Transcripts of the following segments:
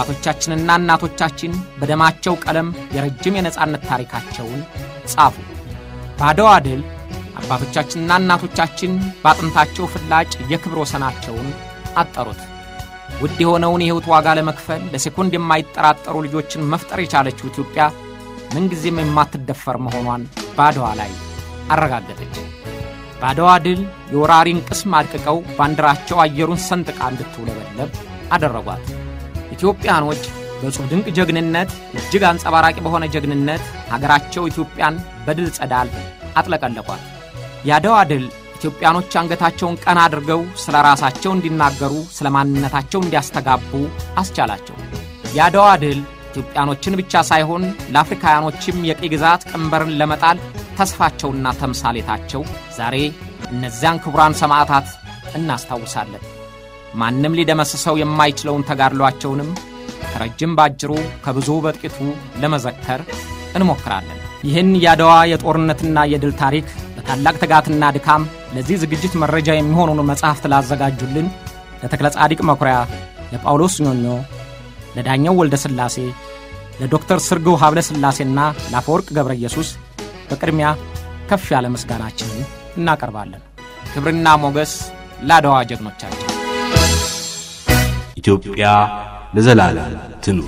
አባቶቻችንና እናቶቻችን በደማቸው ቀለም የረጅም የነጻነት ታሪካቸውን ጻፉ። በአድዋ ድል አባቶቻችንና እናቶቻችን በአጥንታቸው ፍላጭ የክብር ወሰናቸውን አጠሩት። ውድ የሆነውን የሕይወት ዋጋ ለመክፈል ለሴኮንድ የማይጠራጠሩ ልጆችን መፍጠር የቻለችው ኢትዮጵያ ምንጊዜም የማትደፈር መሆኗን በአድዋ ላይ አረጋገጠች። በአድዋ ድል የወራሪን ቅስም አድቅቀው ባንዲራቸው አየሩን ሰንጥቃ እንድትውለበለብ አደረጓት። ኢትዮጵያኖች በጽሑፍ ድንቅ ጀግንነት እጅግ አንጸባራቂ በሆነ ጀግንነት ሀገራቸው ኢትዮጵያን በድል ጸዳል አጥለቀለቋት። የአድዋ ድል ኢትዮጵያኖች አንገታቸውን ቀና አድርገው ስለ ራሳቸው እንዲናገሩ፣ ስለ ማንነታቸው እንዲያስተጋቡ አስቻላቸው። የአድዋ ድል ኢትዮጵያኖችን ብቻ ሳይሆን ለአፍሪካውያኖችም የቅኝ ግዛት ቀንበርን ለመጣል ተስፋቸውና ተምሳሌታቸው ዛሬ እነዚያን ክቡራን ሰማዕታት እናስታውሳለን። ማንም ሊደመስሰው የማይችለውን ተጋድሏቸውንም ከረጅም ባጭሩ ከብዙ በጥቂቱ ለመዘከር እንሞክራለን። ይህን የአድዋ የጦርነትና የድል ታሪክ በታላቅ ትጋትና ድካም ለዚህ ዝግጅት መረጃ የሚሆኑን መጽሐፍት ላዘጋጁልን ለተክለ ጻዲቅ መኩሪያ፣ ለጳውሎስ ኞኞ፣ ለዳኛው ወልደ ሥላሴ፣ ለዶክተር ስርግው ሀብለ ሥላሴና ለአፈወርቅ ገብረ ኢየሱስ በቅድሚያ ከፍ ያለ ምስጋናችንን እናቀርባለን። ክብርና ሞገስ ለአድዋ ጀግኖቻችን። ኢትዮጵያ ለዘላለም ትኑር።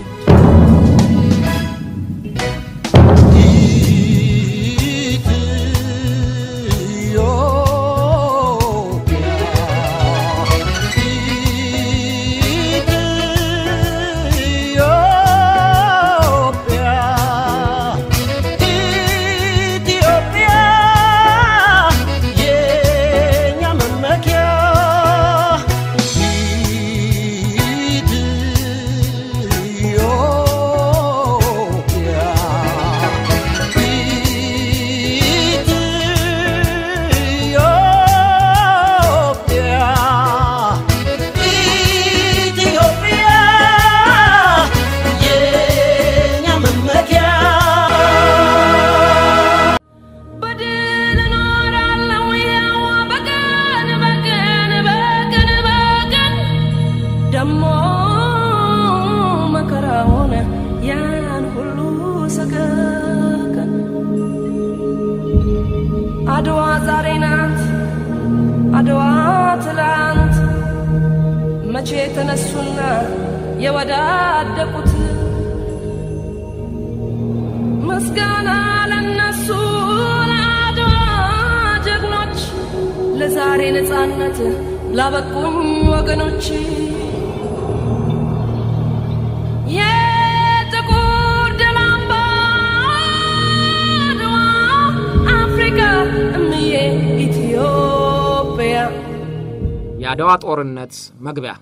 አድዋ ዛሬ ናት፣ አድዋ ትላንት መቼ ተነሱና የወዳደቁት ምስጋና ለነሱ ለአድዋ ጀግኖች፣ ለዛሬ ነፃነት ላበቁኝ ወገኖች የጥቁር ደም አምባ አድዋ አፍሪካ እምዬ ኢትዮጵያ የአድዋ ጦርነት መግቢያ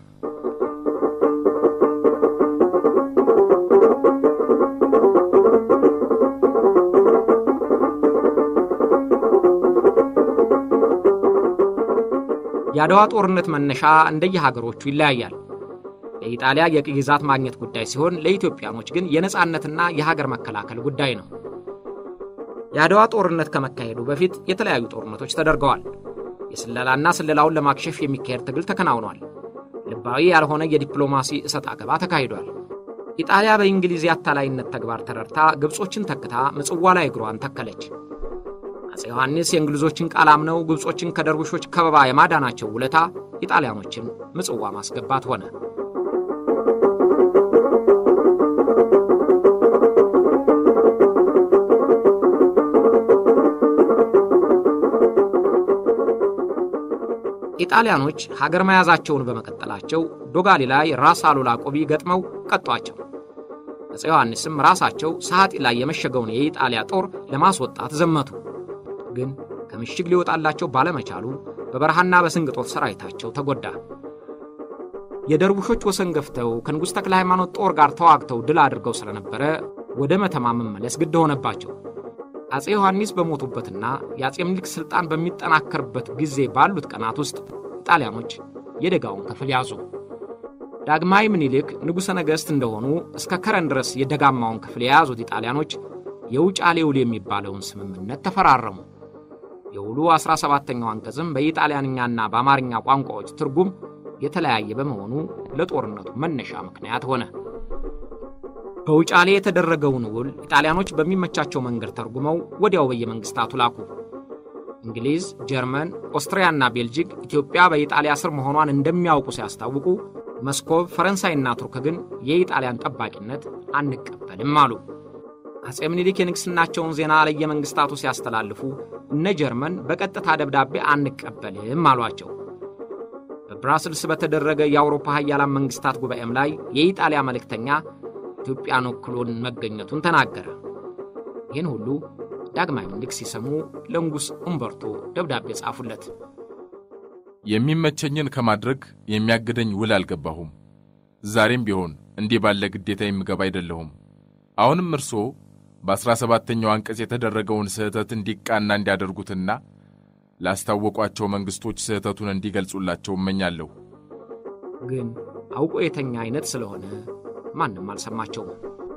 የአድዋ ጦርነት መነሻ እንደየሀገሮቹ ይለያያል። ለኢጣሊያ የቅኝ ግዛት ማግኘት ጉዳይ ሲሆን ለኢትዮጵያኖች ግን የነፃነትና የሀገር መከላከል ጉዳይ ነው። የአድዋ ጦርነት ከመካሄዱ በፊት የተለያዩ ጦርነቶች ተደርገዋል። የስለላና ስለላውን ለማክሸፍ የሚካሄድ ትግል ተከናውኗል። ልባዊ ያልሆነ የዲፕሎማሲ እሰጥ አገባ ተካሂዷል። ኢጣሊያ በእንግሊዝ የአታላይነት ተግባር ተረድታ ግብጾችን ተክታ ምጽዋ ላይ እግሯን ተከለች። አፄ ዮሐንስ የእንግሊዞችን ቃል አምነው ግብጾችን ከደርቡሾች ከበባ የማዳናቸው ውለታ ኢጣሊያኖችን ምጽዋ ማስገባት ሆነ። ኢጣሊያኖች ሀገር መያዛቸውን በመቀጠላቸው ዶጋሊ ላይ ራስ አሉላ ቆቢ ገጥመው ቀጧቸው። አፄ ዮሐንስም ራሳቸው ሰዓጢ ላይ የመሸገውን የኢጣሊያ ጦር ለማስወጣት ዘመቱ። ግን ከምሽግ ሊወጣላቸው ባለመቻሉ በበረሃና በስንግጦት ሰራዊታቸው ተጎዳ። የደርቡሾች ወሰን ገፍተው ከንጉሥ ተክለ ሃይማኖት ጦር ጋር ተዋግተው ድል አድርገው ስለነበረ ወደ መተማ መመለስ ግድ ሆነባቸው። አፄ ዮሐንስ በሞቱበትና የአፄ ምኒልክ ሥልጣን በሚጠናከርበት ጊዜ ባሉት ቀናት ውስጥ ጣሊያኖች የደጋውን ክፍል ያዙ። ዳግማዊ ምኒልክ ንጉሠ ነገሥት እንደሆኑ እስከ ከረን ድረስ የደጋማውን ክፍል የያዙት ኢጣሊያኖች የውጫሌ ውል የሚባለውን ስምምነት ተፈራረሙ። የውሉ 17ኛው አንቀጽም በኢጣሊያንኛና በአማርኛ ቋንቋዎች ትርጉም የተለያየ በመሆኑ ለጦርነቱ መነሻ ምክንያት ሆነ። በውጫሌ የተደረገውን ውል ኢጣሊያኖች በሚመቻቸው መንገድ ተርጉመው ወዲያው በየመንግስታቱ ላኩ። እንግሊዝ፣ ጀርመን፣ ኦስትሪያና ቤልጂክ ኢትዮጵያ በኢጣሊያ ስር መሆኗን እንደሚያውቁ ሲያስታውቁ፣ መስኮብ፣ ፈረንሳይና ቱርክ ግን የኢጣሊያን ጠባቂነት አንቀበልም አሉ። አጼ ምኒልክ የንግሥናቸውን ዜና ለየመንግስታቱ ሲያስተላልፉ እነ ጀርመን በቀጥታ ደብዳቤ አንቀበልም አሏቸው። በብራስልስ በተደረገ የአውሮፓ ሀያላን መንግስታት ጉባኤም ላይ የኢጣሊያ መልእክተኛ ኢትዮጵያን ወክሎን መገኘቱን ተናገረ። ይህን ሁሉ ዳግማዊ ምኒልክ ሲሰሙ ለንጉሥ ኡምበርቶ ደብዳቤ ጻፉለት። የሚመቸኝን ከማድረግ የሚያግደኝ ውል አልገባሁም። ዛሬም ቢሆን እንዲህ ባለ ግዴታ የምገባ አይደለሁም። አሁንም እርስዎ በአሥራ ሰባተኛው አንቀጽ የተደረገውን ስህተት እንዲቃና እንዲያደርጉትና ላስታወቋቸው መንግሥቶች ስህተቱን እንዲገልጹላቸው እመኛለሁ። ግን አውቆ የተኛ አይነት ስለሆነ ማንም አልሰማቸውም።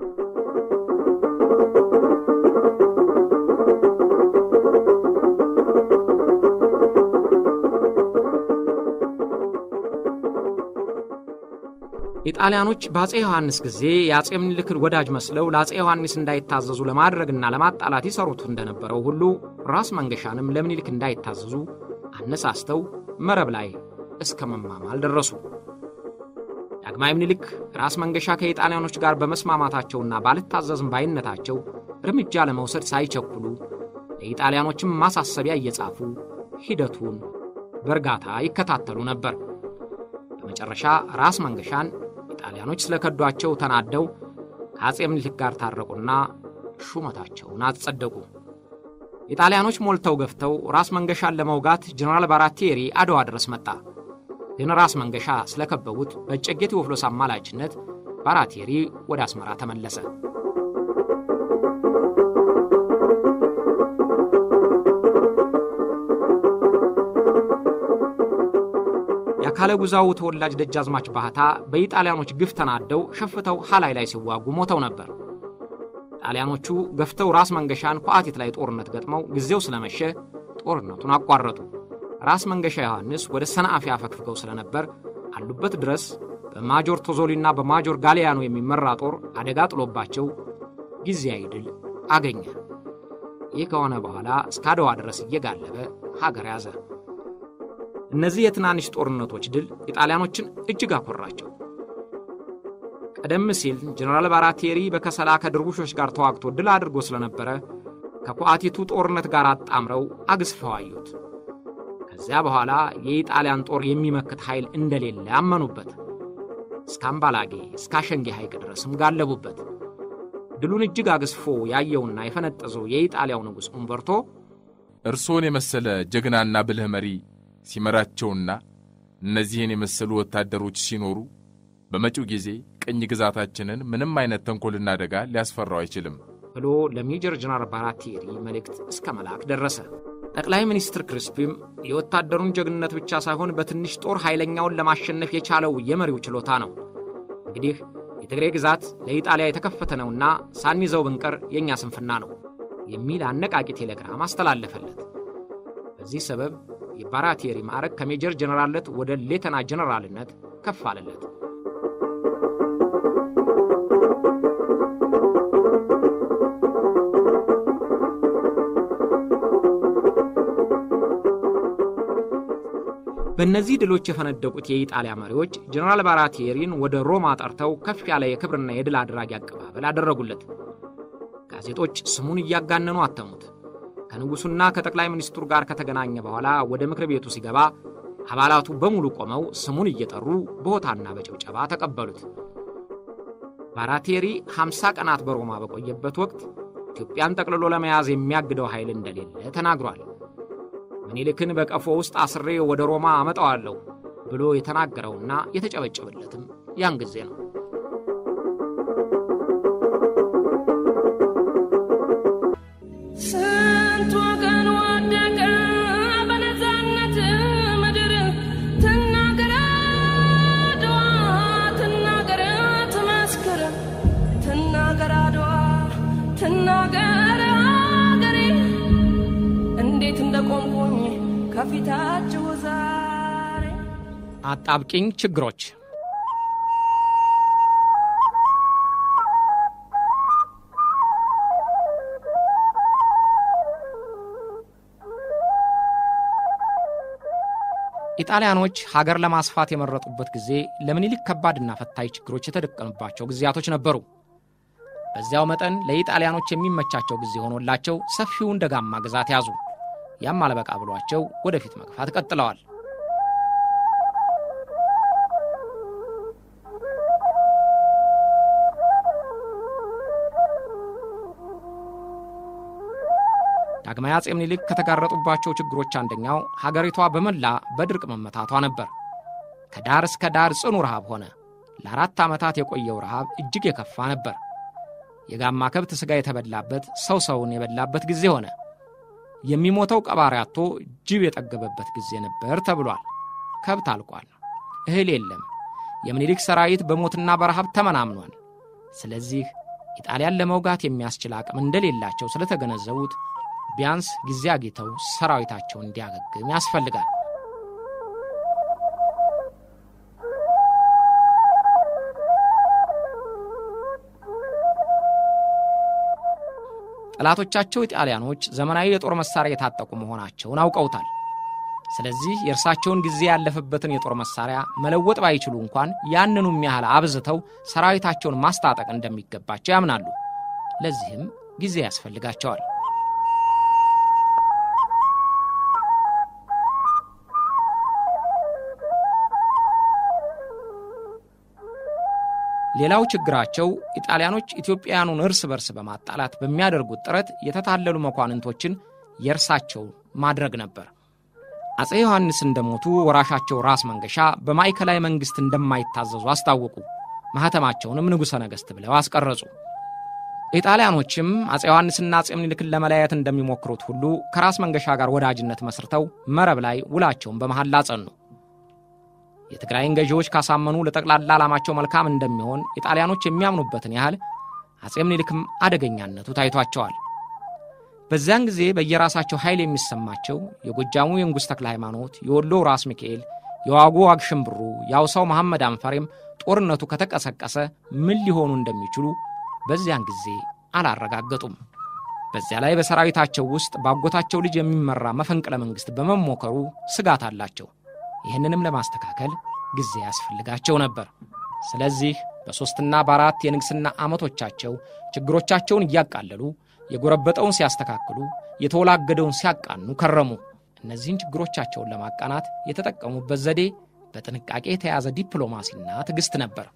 ኢጣሊያኖች በአፄ ዮሐንስ ጊዜ የአፄ ምኒልክን ወዳጅ መስለው ለአፄ ዮሐንስ እንዳይታዘዙ ለማድረግና ለማጣላት ይሰሩት እንደነበረው ሁሉ ራስ መንገሻንም ለምኒልክ እንዳይታዘዙ አነሳስተው መረብ ላይ እስከ መማማል ደረሱ። ዳግማዊ ምኒልክ ራስ መንገሻ ከኢጣሊያኖች ጋር በመስማማታቸውና ባልታዘዝም ባይነታቸው እርምጃ ለመውሰድ ሳይቸኩሉ ለኢጣሊያኖችም ማሳሰቢያ እየጻፉ ሂደቱን በእርጋታ ይከታተሉ ነበር። በመጨረሻ ራስ መንገሻን ኢጣሊያኖች ስለከዷቸው ተናደው ከአፄ ምኒልክ ጋር ታረቁና ሹመታቸውን አጸደቁ። ኢጣሊያኖች ሞልተው ገፍተው ራስ መንገሻን ለመውጋት ጀነራል ባራቴሪ አድዋ ድረስ መጣ። ግን ራስ መንገሻ ስለከበቡት በእጨጌ ቴዎፍሎስ አማላጅነት ባራቴሪ ወደ አስመራ ተመለሰ። የአካለ ጉዛው ተወላጅ ደጃዝማች ባህታ በኢጣሊያኖች ግፍ ተናደው ሸፍተው ሐላይ ላይ ሲዋጉ ሞተው ነበር። ጣሊያኖቹ ገፍተው ራስ መንገሻን ኳአቲት ላይ ጦርነት ገጥመው ጊዜው ስለመሸ ጦርነቱን አቋረጡ። ራስ መንገሻ ዮሐንስ ወደ ሰንአፌ አፈግፍገው ስለነበር አሉበት ድረስ በማጆር ቶዞሊና በማጆር ጋሊያኖ የሚመራ ጦር አደጋ ጥሎባቸው ጊዜያዊ ድል አገኘ። ይህ ከሆነ በኋላ እስከ አድዋ ድረስ እየጋለበ ሀገር ያዘ። እነዚህ የትናንሽ ጦርነቶች ድል ኢጣሊያኖችን እጅግ አኮራቸው። ቀደም ሲል ጀነራል ባራቴሪ በከሰላ ከድርቡሾች ጋር ተዋግቶ ድል አድርጎ ስለነበረ ከኳአቲቱ ጦርነት ጋር አጣምረው አግዝፈው አዩት። ከዚያ በኋላ የኢጣሊያን ጦር የሚመክት ኃይል እንደሌለ አመኑበት። እስከ አምባላጌ እስከ አሸንጌ ሐይቅ ድረስም ጋለቡበት። ድሉን እጅግ አግዝፎ ያየውና የፈነጠዘው የኢጣሊያው ንጉሥ ኡምበርቶ እርስዎን የመሰለ ጀግናና ብልህ መሪ ሲመራቸውና እነዚህን የመሰሉ ወታደሮች ሲኖሩ በመጪው ጊዜ ቅኝ ግዛታችንን ምንም አይነት ተንኮልና አደጋ ሊያስፈራው አይችልም ብሎ ለሜጀር ጀነራል ባራቴሪ መልእክት እስከ መላክ ደረሰ። ጠቅላይ ሚኒስትር ክሪስፒም የወታደሩን ጀግንነት ብቻ ሳይሆን በትንሽ ጦር ኃይለኛውን ለማሸነፍ የቻለው የመሪው ችሎታ ነው። እንግዲህ የትግሬ ግዛት ለኢጣሊያ የተከፈተ ነውና ሳንይዘው ብንቀር የእኛ ስንፍና ነው የሚል አነቃቂ ቴሌግራም አስተላለፈለት። በዚህ ሰበብ የባራቴሪ ማዕረግ ከሜጀር ጀነራልነት ወደ ሌተና ጀነራልነት ከፍ አለለት። በእነዚህ ድሎች የፈነደቁት የኢጣሊያ መሪዎች ጀነራል ባራቴሪን ወደ ሮማ ጠርተው ከፍ ያለ የክብርና የድል አድራጊ አቀባበል አደረጉለት። ጋዜጦች ስሙን እያጋነኑ አተሙት። ከንጉሡና ከጠቅላይ ሚኒስትሩ ጋር ከተገናኘ በኋላ ወደ ምክር ቤቱ ሲገባ አባላቱ በሙሉ ቆመው ስሙን እየጠሩ በሆታና በጭብጨባ ተቀበሉት። ባራቴሪ 50 ቀናት በሮማ በቆየበት ወቅት ኢትዮጵያን ጠቅልሎ ለመያዝ የሚያግደው ኃይል እንደሌለ ተናግሯል። ምኒልክን በቀፎ ውስጥ አስሬ ወደ ሮማ አመጣዋለሁ ብሎ የተናገረውና የተጨበጨበለትም ያን ጊዜ ነው። ስንት ወገን ወደቀ በነፃነት ምድር ትናገር አድዋ ትናገር ትመስክር ትናገር አድዋ ትናገር አገሬ እንዴት እንደቆምኩኝ ከፊታችሁ ዛሬ አጣብቂኝ ችግሮች ኢጣሊያኖች ሀገር ለማስፋት የመረጡበት ጊዜ ለምኒልክ ከባድና ፈታኝ ችግሮች የተደቀኑባቸው ጊዜያቶች ነበሩ። በዚያው መጠን ለኢጣሊያኖች የሚመቻቸው ጊዜ ሆኖላቸው ሰፊውን ደጋማ ግዛት ያዙ። ያም አልበቃ ብሏቸው ወደፊት መግፋት ቀጥለዋል። ዳግማዊ አጼ ምኒልክ ከተጋረጡባቸው ችግሮች አንደኛው ሀገሪቷ በመላ በድርቅ መመታቷ ነበር። ከዳር እስከ ዳር ጽኑ ረሃብ ሆነ። ለአራት ዓመታት የቆየው ረሃብ እጅግ የከፋ ነበር። የጋማ ከብት ሥጋ የተበላበት ሰው ሰውን የበላበት ጊዜ ሆነ። የሚሞተው ቀባሪ አጥቶ ጅብ የጠገበበት ጊዜ ነበር ተብሏል። ከብት አልቋል። እህል የለም። የምኒልክ ሰራዊት በሞትና በረሃብ ተመናምኗል። ስለዚህ ኢጣሊያን ለመውጋት የሚያስችል አቅም እንደሌላቸው ስለተገነዘቡት ቢያንስ ጊዜ አግኝተው ሰራዊታቸውን እንዲያገግም ያስፈልጋል። ጠላቶቻቸው ኢጣሊያኖች ዘመናዊ የጦር መሳሪያ የታጠቁ መሆናቸውን አውቀውታል። ስለዚህ የእርሳቸውን ጊዜ ያለፈበትን የጦር መሳሪያ መለወጥ ባይችሉ እንኳን ያንኑም ያህል አብዝተው ሰራዊታቸውን ማስታጠቅ እንደሚገባቸው ያምናሉ። ለዚህም ጊዜ ያስፈልጋቸዋል። ሌላው ችግራቸው ኢጣሊያኖች ኢትዮጵያውያኑን እርስ በርስ በማጣላት በሚያደርጉት ጥረት የተታለሉ መኳንንቶችን የእርሳቸው ማድረግ ነበር። አፄ ዮሐንስ እንደሞቱ ወራሻቸው ራስ መንገሻ በማዕከላዊ መንግሥት እንደማይታዘዙ አስታወቁ። ማኅተማቸውንም ንጉሠ ነገሥት ብለው አስቀረጹ። ኢጣሊያኖችም አፄ ዮሐንስና አፄ ምኒልክን ለመለያየት እንደሚሞክሩት ሁሉ ከራስ መንገሻ ጋር ወዳጅነት መስርተው መረብ ላይ ውላቸውን በመሐላ ጸኑ። የትግራይን ገዢዎች ካሳመኑ ለጠቅላላ ዓላማቸው መልካም እንደሚሆን ኢጣሊያኖች የሚያምኑበትን ያህል አፄ ምኒልክም አደገኛነቱ ታይቷቸዋል። በዚያን ጊዜ በየራሳቸው ኃይል የሚሰማቸው የጎጃሙ የንጉሥ ተክለ ሃይማኖት፣ የወሎው ራስ ሚካኤል፣ የዋጉ ዋግሽምብሩ፣ የአውሳው መሐመድ አንፈሬም ጦርነቱ ከተቀሰቀሰ ምን ሊሆኑ እንደሚችሉ በዚያን ጊዜ አላረጋገጡም። በዚያ ላይ በሰራዊታቸው ውስጥ በአጎታቸው ልጅ የሚመራ መፈንቅለ መንግሥት በመሞከሩ ስጋት አላቸው። ይህንንም ለማስተካከል ጊዜ ያስፈልጋቸው ነበር። ስለዚህ በሦስትና በአራት የንግሥና ዓመቶቻቸው ችግሮቻቸውን እያቃለሉ የጎረበጠውን ሲያስተካክሉ፣ የተወላገደውን ሲያቃኑ ከረሙ። እነዚህን ችግሮቻቸውን ለማቃናት የተጠቀሙበት ዘዴ በጥንቃቄ የተያዘ ዲፕሎማሲና ትዕግሥት ነበር።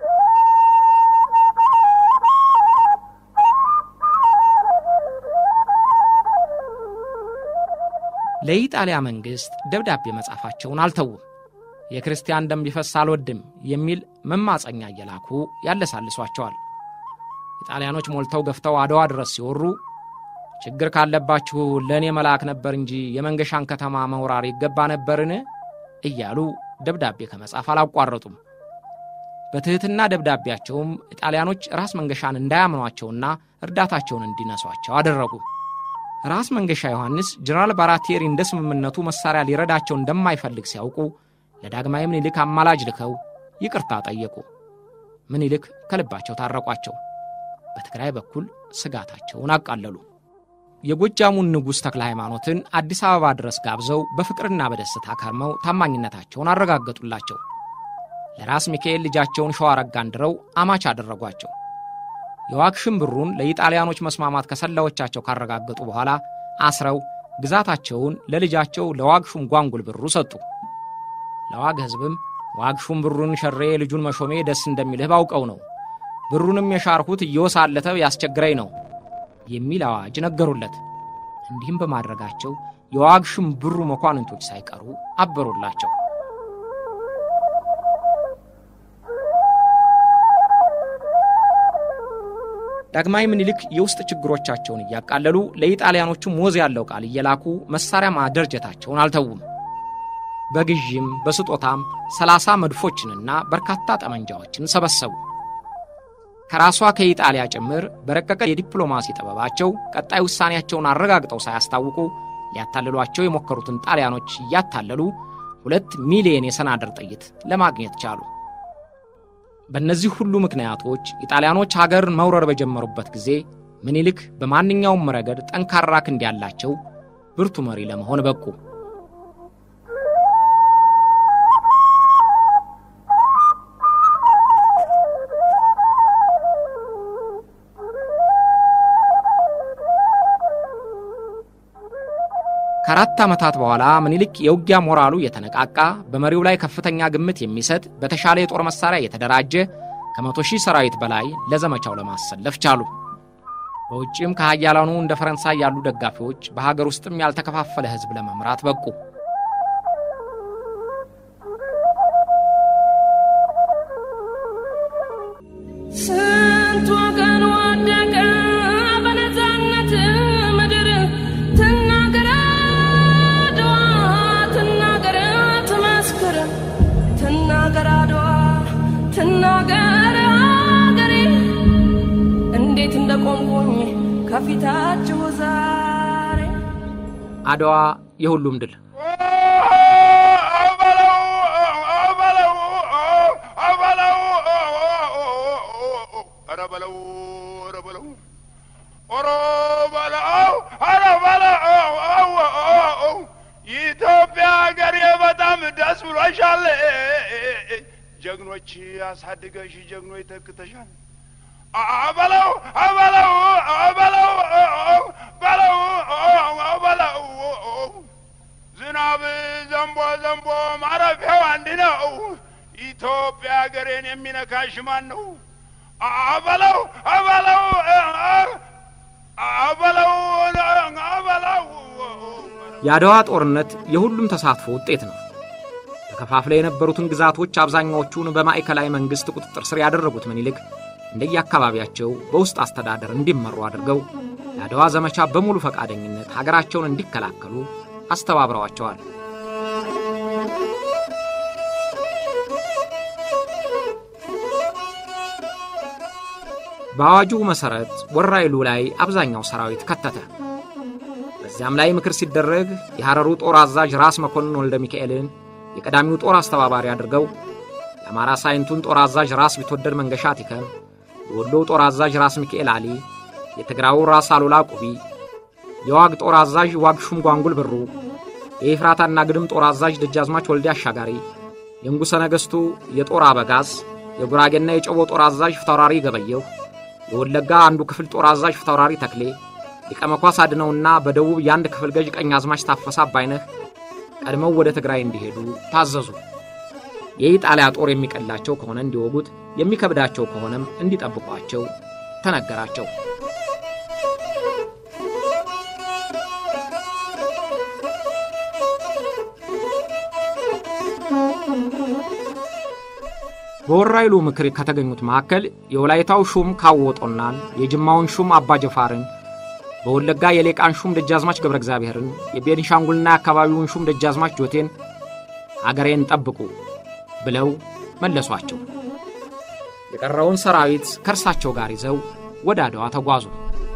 ለኢጣሊያ መንግሥት ደብዳቤ መጻፋቸውን አልተዉም። የክርስቲያን ደም ቢፈስ አልወድም የሚል መማፀኛ እየላኩ ያለሳልሷቸዋል። ኢጣሊያኖች ሞልተው ገፍተው አድዋ ድረስ ሲወሩ ችግር ካለባችሁ ለእኔ መልአክ ነበር እንጂ የመንገሻን ከተማ መውራር ይገባ ነበርን? እያሉ ደብዳቤ ከመጻፍ አላቋረጡም። በትሕትና ደብዳቤያቸውም ኢጣሊያኖች ራስ መንገሻን እንዳያምኗቸውና እርዳታቸውን እንዲነሷቸው አደረጉ። ራስ መንገሻ ዮሐንስ ጀነራል ባራቴሪ እንደ ስምምነቱ መሣሪያ ሊረዳቸው እንደማይፈልግ ሲያውቁ ለዳግማዊ ምኒልክ አማላጅ ልከው ይቅርታ ጠየቁ። ምኒልክ ከልባቸው ታረቋቸው። በትግራይ በኩል ስጋታቸውን አቃለሉ። የጎጃሙን ንጉሥ ተክለ ሃይማኖትን አዲስ አበባ ድረስ ጋብዘው በፍቅርና በደስታ ከርመው ታማኝነታቸውን አረጋገጡላቸው። ለራስ ሚካኤል ልጃቸውን ሸዋረጋን ድረው አማች አደረጓቸው። የዋግሽም ብሩን ለኢጣሊያኖች መስማማት ከሰላዮቻቸው ካረጋገጡ በኋላ አስረው ግዛታቸውን ለልጃቸው ለዋግሹም ጓንጉል ብሩ ሰጡ። ለዋግ ሕዝብም ዋግሹም ብሩን ሸሬ ልጁን መሾሜ ደስ እንደሚልህ ባውቀው ነው፣ ብሩንም የሻርሁት እየወሳለተ ያስቸግረኝ ነው የሚል አዋጅ ነገሩለት። እንዲህም በማድረጋቸው የዋግሽም ብሩ መኳንንቶች ሳይቀሩ አበሩላቸው። ዳግማዊ ምኒልክ የውስጥ ችግሮቻቸውን እያቃለሉ ለኢጣሊያኖቹም ወዝ ያለው ቃል እየላኩ መሳሪያ ማደርጀታቸውን አልተዉም። በግዥም በስጦታም ሰላሳ መድፎችንና በርካታ ጠመንጃዎችን ሰበሰቡ። ከራሷ ከኢጣሊያ ጭምር በረቀቀ የዲፕሎማሲ ጥበባቸው ቀጣይ ውሳኔያቸውን አረጋግጠው ሳያስታውቁ ሊያታልሏቸው የሞከሩትን ጣሊያኖች እያታለሉ ሁለት ሚሊየን የሰናደር ጥይት ለማግኘት ቻሉ። በእነዚህ ሁሉ ምክንያቶች ኢጣሊያኖች ሀገርን መውረር በጀመሩበት ጊዜ ምኒልክ በማንኛውም ረገድ ጠንካራ ክንድ ያላቸው ብርቱ መሪ ለመሆን በቁ። ከአራት ዓመታት በኋላ ምኒልክ የውጊያ ሞራሉ የተነቃቃ በመሪው ላይ ከፍተኛ ግምት የሚሰጥ በተሻለ የጦር መሳሪያ የተደራጀ ከመቶ ሺህ ሰራዊት በላይ ለዘመቻው ለማሰለፍ ቻሉ። በውጭም ከሃያላኑ እንደ ፈረንሳይ ያሉ ደጋፊዎች በሀገር ውስጥም ያልተከፋፈለ ሕዝብ ለመምራት በቁ። ስንት ወገን ወደቀ በነፃነት ምድር ትናገር አድዋ ትናገር ትመስክር ትናገር አድዋ ትናገር አገሬ እንዴት እንደቆምኩኝ ከፊታችሁ ዛሬ አድዋ የሁሉም ድል ኢትዮጵያ ሀገሬ በጣም ደስ ብሎሻል። ጀግኖች አሳድገሽ ጀግኖች ተክተሻል። አበለው አበለው አበለው በለው በለው ዝናብ ዘንቦ ዘንቦ ማረፊያው አንድ ነው። ኢትዮጵያ ሀገሬን የሚነካሽ ማን ነው? አበለው አበለው አበለው አበለው የአድዋ ጦርነት የሁሉም ተሳትፎ ውጤት ነው። ተከፋፍለው የነበሩትን ግዛቶች አብዛኛዎቹን በማዕከላዊ መንግሥት ቁጥጥር ስር ያደረጉት ምኒልክ እንደየአካባቢያቸው በውስጥ አስተዳደር እንዲመሩ አድርገው የአድዋ ዘመቻ በሙሉ ፈቃደኝነት ሀገራቸውን እንዲከላከሉ አስተባብረዋቸዋል። በአዋጁ መሠረት ወራይሉ ላይ አብዛኛው ሰራዊት ከተተ። በዚያም ላይ ምክር ሲደረግ የሐረሩ ጦር አዛዥ ራስ መኮንን ወልደ ሚካኤልን የቀዳሚው ጦር አስተባባሪ አድርገው የአማራ ሳይንቱን ጦር አዛዥ ራስ ቢትወደድ መንገሻ ቲከም፣ የወሎው ጦር አዛዥ ራስ ሚካኤል አሊ፣ የትግራዩ ራስ አሉላ ቁቢ፣ የዋግ ጦር አዛዥ ዋግ ሹም ጓንጉል ብሩ፣ የኤፍራታና ግድም ጦር አዛዥ ደጃዝማች ወልዴ አሻጋሪ፣ የንጉሠ ነገሥቱ የጦር አበጋዝ፣ የጉራጌና የጨቦ ጦር አዛዥ ፊታውራሪ ገበየሁ፣ የወለጋ አንዱ ክፍል ጦር አዛዥ ፊታውራሪ ተክሌ፣ ሊቀ መኳስ አድነውና በደቡብ የአንድ ክፍል ገዥ ቀኝ አዝማች ታፈሳ አባይነህ ቀድመው ወደ ትግራይ እንዲሄዱ ታዘዙ። የኢጣሊያ ጦር የሚቀላቸው ከሆነ እንዲወጉት፣ የሚከብዳቸው ከሆነም እንዲጠብቋቸው ተነገራቸው። በወራይሉ ምክር ከተገኙት መካከል የወላይታው ሹም ካወጦናን፣ የጅማውን ሹም አባ ጀፋርን፣ በወለጋ የሌቃን ሹም ደጃዝማች ገብረ እግዚአብሔርን፣ የቤኒሻንጉልና የአካባቢውን ሹም ደጃዝማች ጆቴን አገሬን ጠብቁ ብለው መለሷቸው። የቀረውን ሰራዊት ከእርሳቸው ጋር ይዘው ወደ አድዋ ተጓዙ።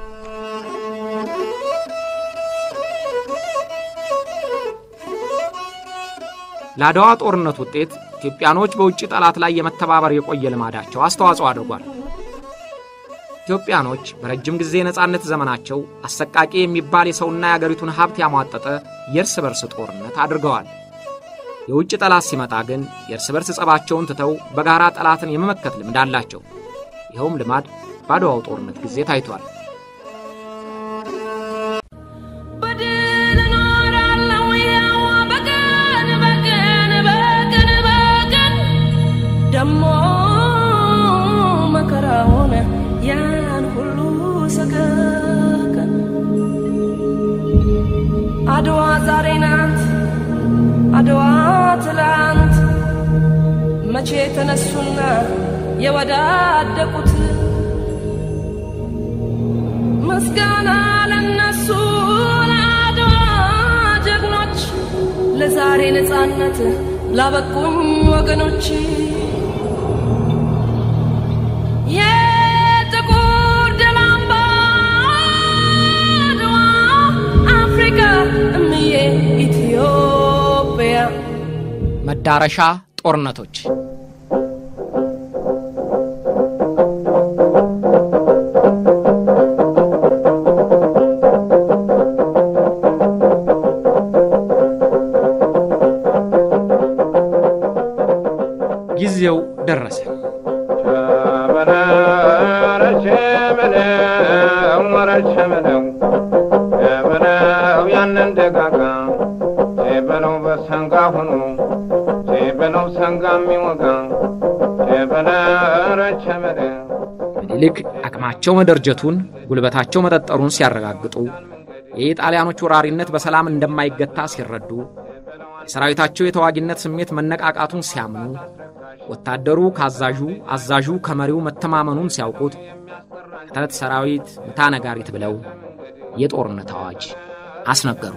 ለአድዋ ጦርነት ውጤት ኢትዮጵያኖች በውጭ ጠላት ላይ የመተባበር የቆየ ልማዳቸው አስተዋጽኦ አድርጓል። ኢትዮጵያኖች በረጅም ጊዜ የነጻነት ዘመናቸው አሰቃቂ የሚባል የሰውና የአገሪቱን ሀብት ያሟጠጠ የእርስ በርስ ጦርነት አድርገዋል። የውጭ ጠላት ሲመጣ ግን የእርስ በርስ ጸባቸውን ትተው በጋራ ጠላትን የመመከት ልምድ አላቸው። ይኸውም ልማድ በአድዋው ጦርነት ጊዜ ታይቷል። በድል እኖራለሁ ያው በቀን በቀን በቀን በቀን ደሞ መከራውን ያን ሁሉ ሰቀቀን አድዋ ዛሬ ናት አድዋ ትላንት መቼ ተነሱና የወዳደቁት ምስጋና ለነሱ ለአድዋ ጀግኖች ለዛሬ ነፃነት ላበቁኝ ወገኖች የጥቁር ደም አምባ አድዋ አፍሪካ እምዬ ኢትዮጵያ መዳረሻ ጦርነቶች ጊዜው ደረሰ። ያንን ደጋጋ በለው በሰንጋ ሆኖ በለው ሰንጋ የሚወጋ በለረቸ በለ ምኒልክ አቅማቸው መደርጀቱን ጉልበታቸው መጠጠሩን ሲያረጋግጡ የኢጣሊያኖች ወራሪነት በሰላም እንደማይገታ ሲረዱ የሰራዊታቸው የተዋጊነት ስሜት መነቃቃቱን ሲያምኑ ወታደሩ ከአዛዡ አዛዡ ከመሪው መተማመኑን ሲያውቁት ከተረት ሰራዊት ምታ ነጋሪት ብለው የጦርነት አዋጅ አስነገሩ።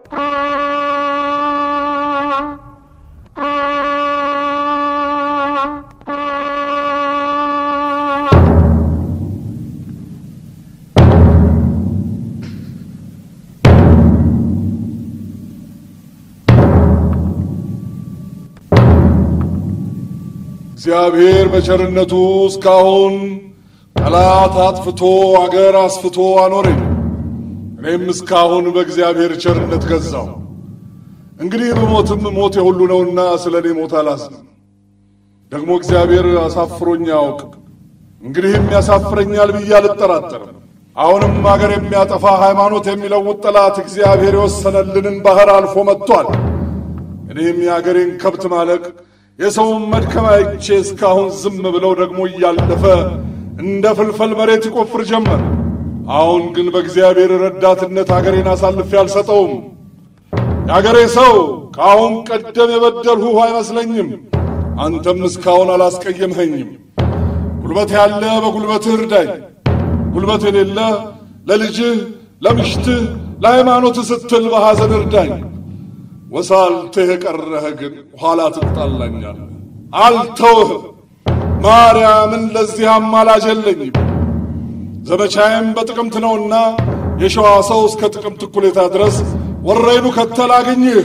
እግዚአብሔር በቸርነቱ እስካሁን ጠላት አጥፍቶ አገር አስፍቶ አኖረኝ። እኔም እስካሁን በእግዚአብሔር ቸርነት ገዛው። እንግዲህ ብሞትም ሞት የሁሉ ነውና ስለ እኔ ሞት አላዝንም። ደግሞ እግዚአብሔር አሳፍሮኝ አያውቅም። እንግዲህም ያሳፍረኛል ብዬ አልጠራጠርም። አሁንም አገር የሚያጠፋ ሃይማኖት የሚለውጥ ጠላት እግዚአብሔር የወሰነልንን ባሕር አልፎ መጥቷል። እኔም የአገሬን ከብት ማለቅ የሰውን መድከም አይቼ እስካሁን ዝም ብለው ደግሞ እያለፈ እንደ ፍልፈል መሬት ይቆፍር ጀመር። አሁን ግን በእግዚአብሔር ረዳትነት አገሬን አሳልፌ አልሰጠውም። የአገሬ ሰው ከአሁን ቀደም የበደልሁህ አይመስለኝም። አንተም እስካሁን አላስቀየምኸኝም። ጉልበት ያለ በጉልበትህ እርዳኝ፣ ጉልበት የሌለ ለልጅህ፣ ለምሽትህ፣ ለሃይማኖትህ ስትል በሐዘን እርዳኝ። ወሳልትህ የቀረህ ግን ኋላ ትጣላኛለህ። አልተውህም። ማርያምን ለዚህ አማላጅ የለኝም። ዘመቻዬም በጥቅምት ነውና የሸዋ ሰው እስከ ጥቅምት እኩሌታ ድረስ ወረይኑ ከተል አግኝህ።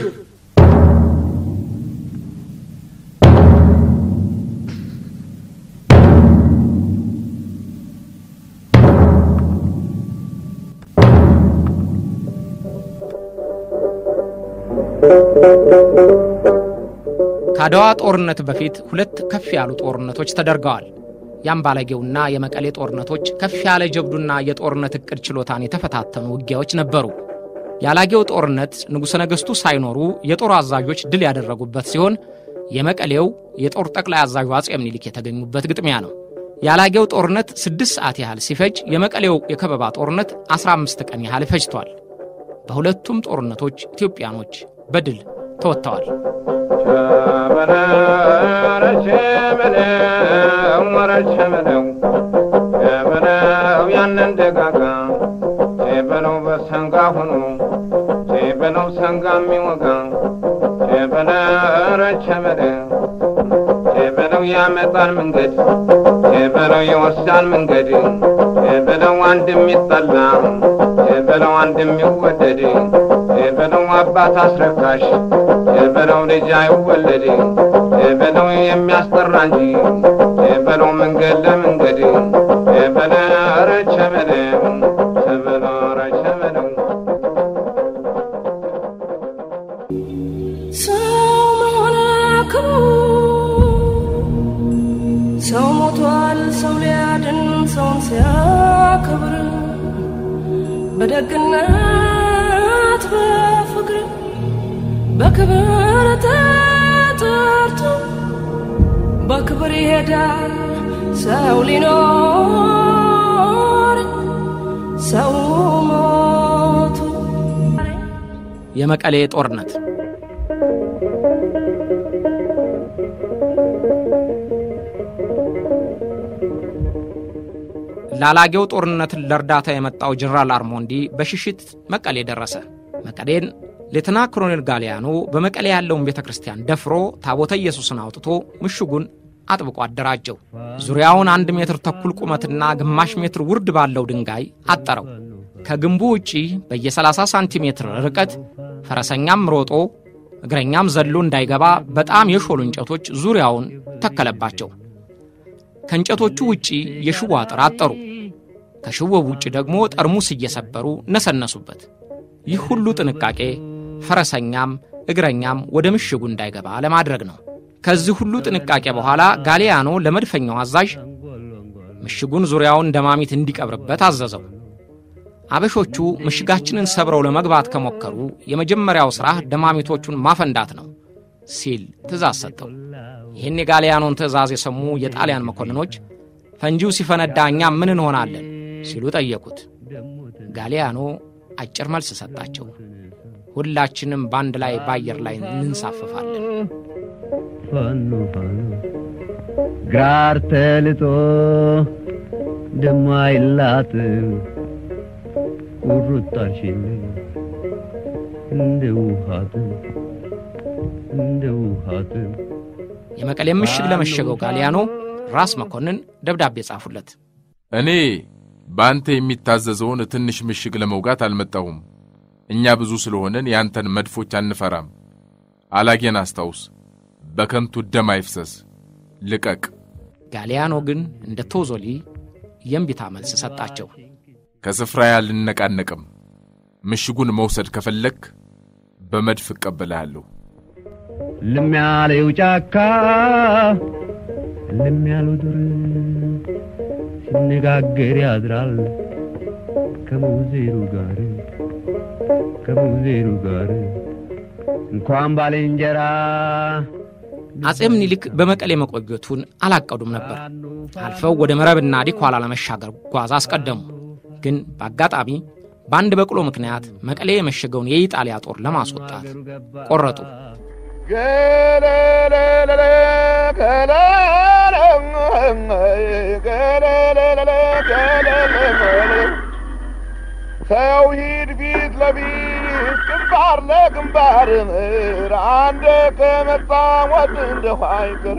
ከአድዋ ጦርነት በፊት ሁለት ከፍ ያሉ ጦርነቶች ተደርገዋል። የአምባለጌውና የመቀሌ ጦርነቶች ከፍ ያለ ጀብዱና የጦርነት ዕቅድ ችሎታን የተፈታተኑ ውጊያዎች ነበሩ። የአላጌው ጦርነት ንጉሠ ነገሥቱ ሳይኖሩ የጦር አዛዦች ድል ያደረጉበት ሲሆን የመቀሌው የጦር ጠቅላይ አዛዡ አጼ ምኒልክ የተገኙበት ግጥሚያ ነው። የአላጌው ጦርነት ስድስት ሰዓት ያህል ሲፈጅ የመቀሌው የከበባ ጦርነት 15 ቀን ያህል ፈጅቷል። በሁለቱም ጦርነቶች ኢትዮጵያኖች በድል ተወጥተዋል። በለው ያንን ደጋጋ በለው በሰንጋ ሆኖ በለው ሰንጋ የሚወጋ በለረቸ በለው ያመጣል መንገድ በለው ይወስዳል መንገድ በለው አንድ የሚጠላ በለው አንድ የሚወደድ በለው አባት አስረካሽ በለው ልጅ አይወለድ በለው የሚያስጠራ እንጂ በለው መንገድ ለመንገድ በለረቸ በለው በለረቸ በለው ሰው መሆን ክብሩ ሰው ሞቷል ሰው ሊያድን ሰውን ሲያከብር በደግነት በፍቅር በክብር ተጠርቶ በክብር ይሄዳል ሰው ሊኖር ሰው ሞቱ የመቀሌ ጦርነት ላላጌው ጦርነትን ለእርዳታ የመጣው ጀነራል አርሞንዲ በሽሽት መቀሌ ደረሰ። መቀሌን ሌተና ኮሎኔል ጋሊያኖ በመቀሌ ያለውን ቤተ ክርስቲያን ደፍሮ ታቦተ ኢየሱስን አውጥቶ ምሽጉን አጥብቆ አደራጀው። ዙሪያውን አንድ ሜትር ተኩል ቁመትና ግማሽ ሜትር ውርድ ባለው ድንጋይ አጠረው። ከግንቡ ውጪ በየ30 ሳንቲሜትር ርቀት ፈረሰኛም ሮጦ እግረኛም ዘሎ እንዳይገባ በጣም የሾሉ እንጨቶች ዙሪያውን ተከለባቸው። ከእንጨቶቹ ውጪ የሽቦ አጥር አጠሩ። ከሽቦው ውጭ ደግሞ ጠርሙስ እየሰበሩ ነሰነሱበት። ይህ ሁሉ ጥንቃቄ ፈረሰኛም እግረኛም ወደ ምሽጉ እንዳይገባ ለማድረግ ነው። ከዚህ ሁሉ ጥንቃቄ በኋላ ጋሊያኖ ለመድፈኛው አዛዥ ምሽጉን ዙሪያውን ደማሚት እንዲቀብርበት አዘዘው። አበሾቹ ምሽጋችንን ሰብረው ለመግባት ከሞከሩ የመጀመሪያው ሥራህ ደማሚቶቹን ማፈንዳት ነው ሲል ትእዛዝ ሰጠው። ይህን የጋሊያኖን ትእዛዝ የሰሙ የጣሊያን መኮንኖች ፈንጂው ሲፈነዳ እኛ ምን እንሆናለን ሲሉ ጠየቁት። ጋሊያኖ አጭር መልስ ሰጣቸው። ሁላችንም በአንድ ላይ በአየር ላይ እንንሳፈፋለን። ፋኖ ፋኖ ግራር ተልጦ ደሞ አይላትም ቁርጣሽን እንደ ውሃትም እንደ ውሃትም የመቀሌም ምሽግ ለመሸገው ጋሊያኖ ራስ መኮንን ደብዳቤ ጻፉለት። እኔ በአንተ የሚታዘዘውን ትንሽ ምሽግ ለመውጋት አልመጣሁም። እኛ ብዙ ስለሆነን ያንተን መድፎች አንፈራም። አላጌን አስታውስ፣ በከንቱ ደም አይፍሰስ፣ ልቀቅ። ጋሊያኖ ግን እንደ ቶዞሊ የእምቢታ መልስ ሰጣቸው። ከስፍራዬ አልነቃነቅም። ምሽጉን መውሰድ ከፈለክ በመድፍ እቀበልሃለሁ። ልም ያለው ጫካ ልም ያለው ዱር ሲነጋገር ያድራል ከሙዜሩ ጋር ከሙዜሩ ጋር እንኳን ባልንጀራ አጼ ምኒልክ በመቀሌ መቆየቱን አላቀዱም ነበር። አልፈው ወደ መረብና ዲኳላ ለመሻገር ጓዝ አስቀደሙ። ግን በአጋጣሚ በአንድ በቅሎ ምክንያት መቀሌ የመሸገውን የኢጣሊያ ጦር ለማስወጣት ቆረጡ። ገለለለለ ገለለ ገለለለለ ገለለለለ ሰው ሂድ ፊት ለፊት ግንባር ለግንባር ምር አንድ ከመጣ ሞት እንደሁ አይቀር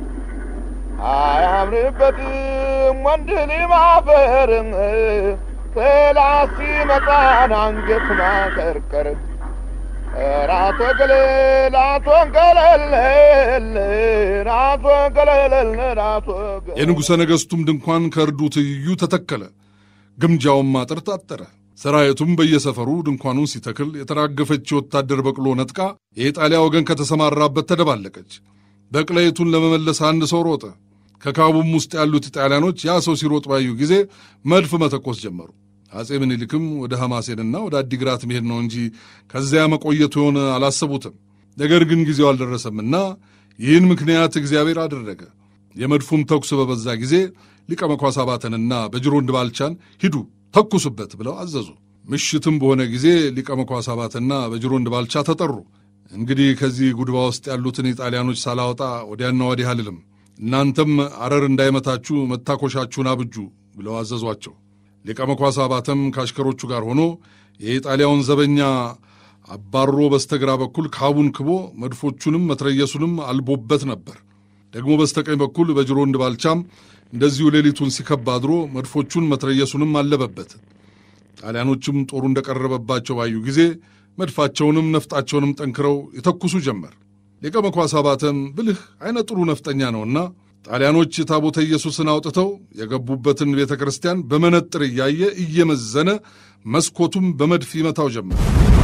አያምርበትም ወንድ ሊማፈር ጠላት ሲመጣን አንገት ማቀርቀር ራቶ ገለል አቶ ገለል ራቶ ገለል ራቶ የንጉሠ ነገሥቱም ድንኳን ከእርዱ ትይዩ ተተከለ። ግምጃውም አጥር ታጠረ። ሰራዊቱም በየሰፈሩ ድንኳኑን ሲተክል የተራገፈች የወታደር በቅሎ ነጥቃ የኢጣሊያ ወገን ከተሰማራበት ተደባለቀች። በቅለይቱን ለመመለስ አንድ ሰው ሮጠ። ከካቡም ውስጥ ያሉት ኢጣሊያኖች ያ ሰው ሲሮጥ ባዩ ጊዜ መድፍ መተኮስ ጀመሩ። አጼ ምኒልክም ወደ ሐማሴንና ወደ አዲግራት መሄድ ነው እንጂ ከዚያ መቆየቱ የሆነ አላሰቡትም። ነገር ግን ጊዜው አልደረሰምና ይህን ምክንያት እግዚአብሔር አደረገ። የመድፉም ተኩስ በበዛ ጊዜ ሊቀ መኳስ አባተንና በጅሮንድ ባልቻን ሂዱ ተኩሱበት ብለው አዘዙ። ምሽትም በሆነ ጊዜ ሊቀ መኳስ አባተና በጅሮንድ ባልቻ ተጠሩ። እንግዲህ ከዚህ ጉድባ ውስጥ ያሉትን ኢጣሊያኖች ሳላወጣ ወዲያና ወዲህ አልልም፣ እናንተም አረር እንዳይመታችሁ መታኮሻችሁን አብጁ ብለው አዘዟቸው። ሊቀ መኳስ አባተም ከአሽከሮቹ ጋር ሆኖ የኢጣሊያውን ዘበኛ አባሮ በስተግራ በኩል ካቡን ክቦ መድፎቹንም መትረየሱንም አልቦበት ነበር። ደግሞ በስተቀኝ በኩል በጅሮንድ ባልቻም እንደዚሁ ሌሊቱን ሲከብ አድሮ መድፎቹን መትረየሱንም አለበበት። ጣሊያኖችም ጦሩ እንደቀረበባቸው ባዩ ጊዜ መድፋቸውንም ነፍጣቸውንም ጠንክረው የተኩሱ ጀመር። ሊቀ መኳስ አባተም ብልህ አይነ ጥሩ ነፍጠኛ ነውና ጣሊያኖች ታቦተ ኢየሱስን አውጥተው የገቡበትን ቤተ ክርስቲያን በመነጥር እያየ እየመዘነ መስኮቱም በመድፍ ይመታው ጀመር።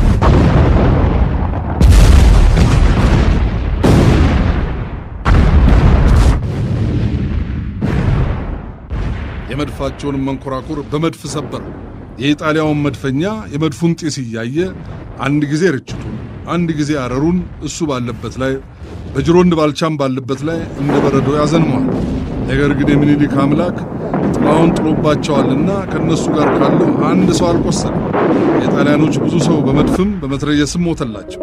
የመድፋቸውንም መንኮራኩር በመድፍ ሰበረው። የኢጣሊያውን መድፈኛ የመድፉን ጢስ እያየ አንድ ጊዜ ርችቱን፣ አንድ ጊዜ አረሩን እሱ ባለበት ላይ በጅሮንድ ባልቻም ባለበት ላይ እንደ በረዶ ያዘንመዋል። ነገር ግን የሚኒሊክ አምላክ ጥላውን ጥሎባቸዋልና ከእነሱ ጋር ካለው አንድ ሰው አልቆሰለም። የጣሊያኖች ብዙ ሰው በመድፍም በመትረየስም ሞተላቸው።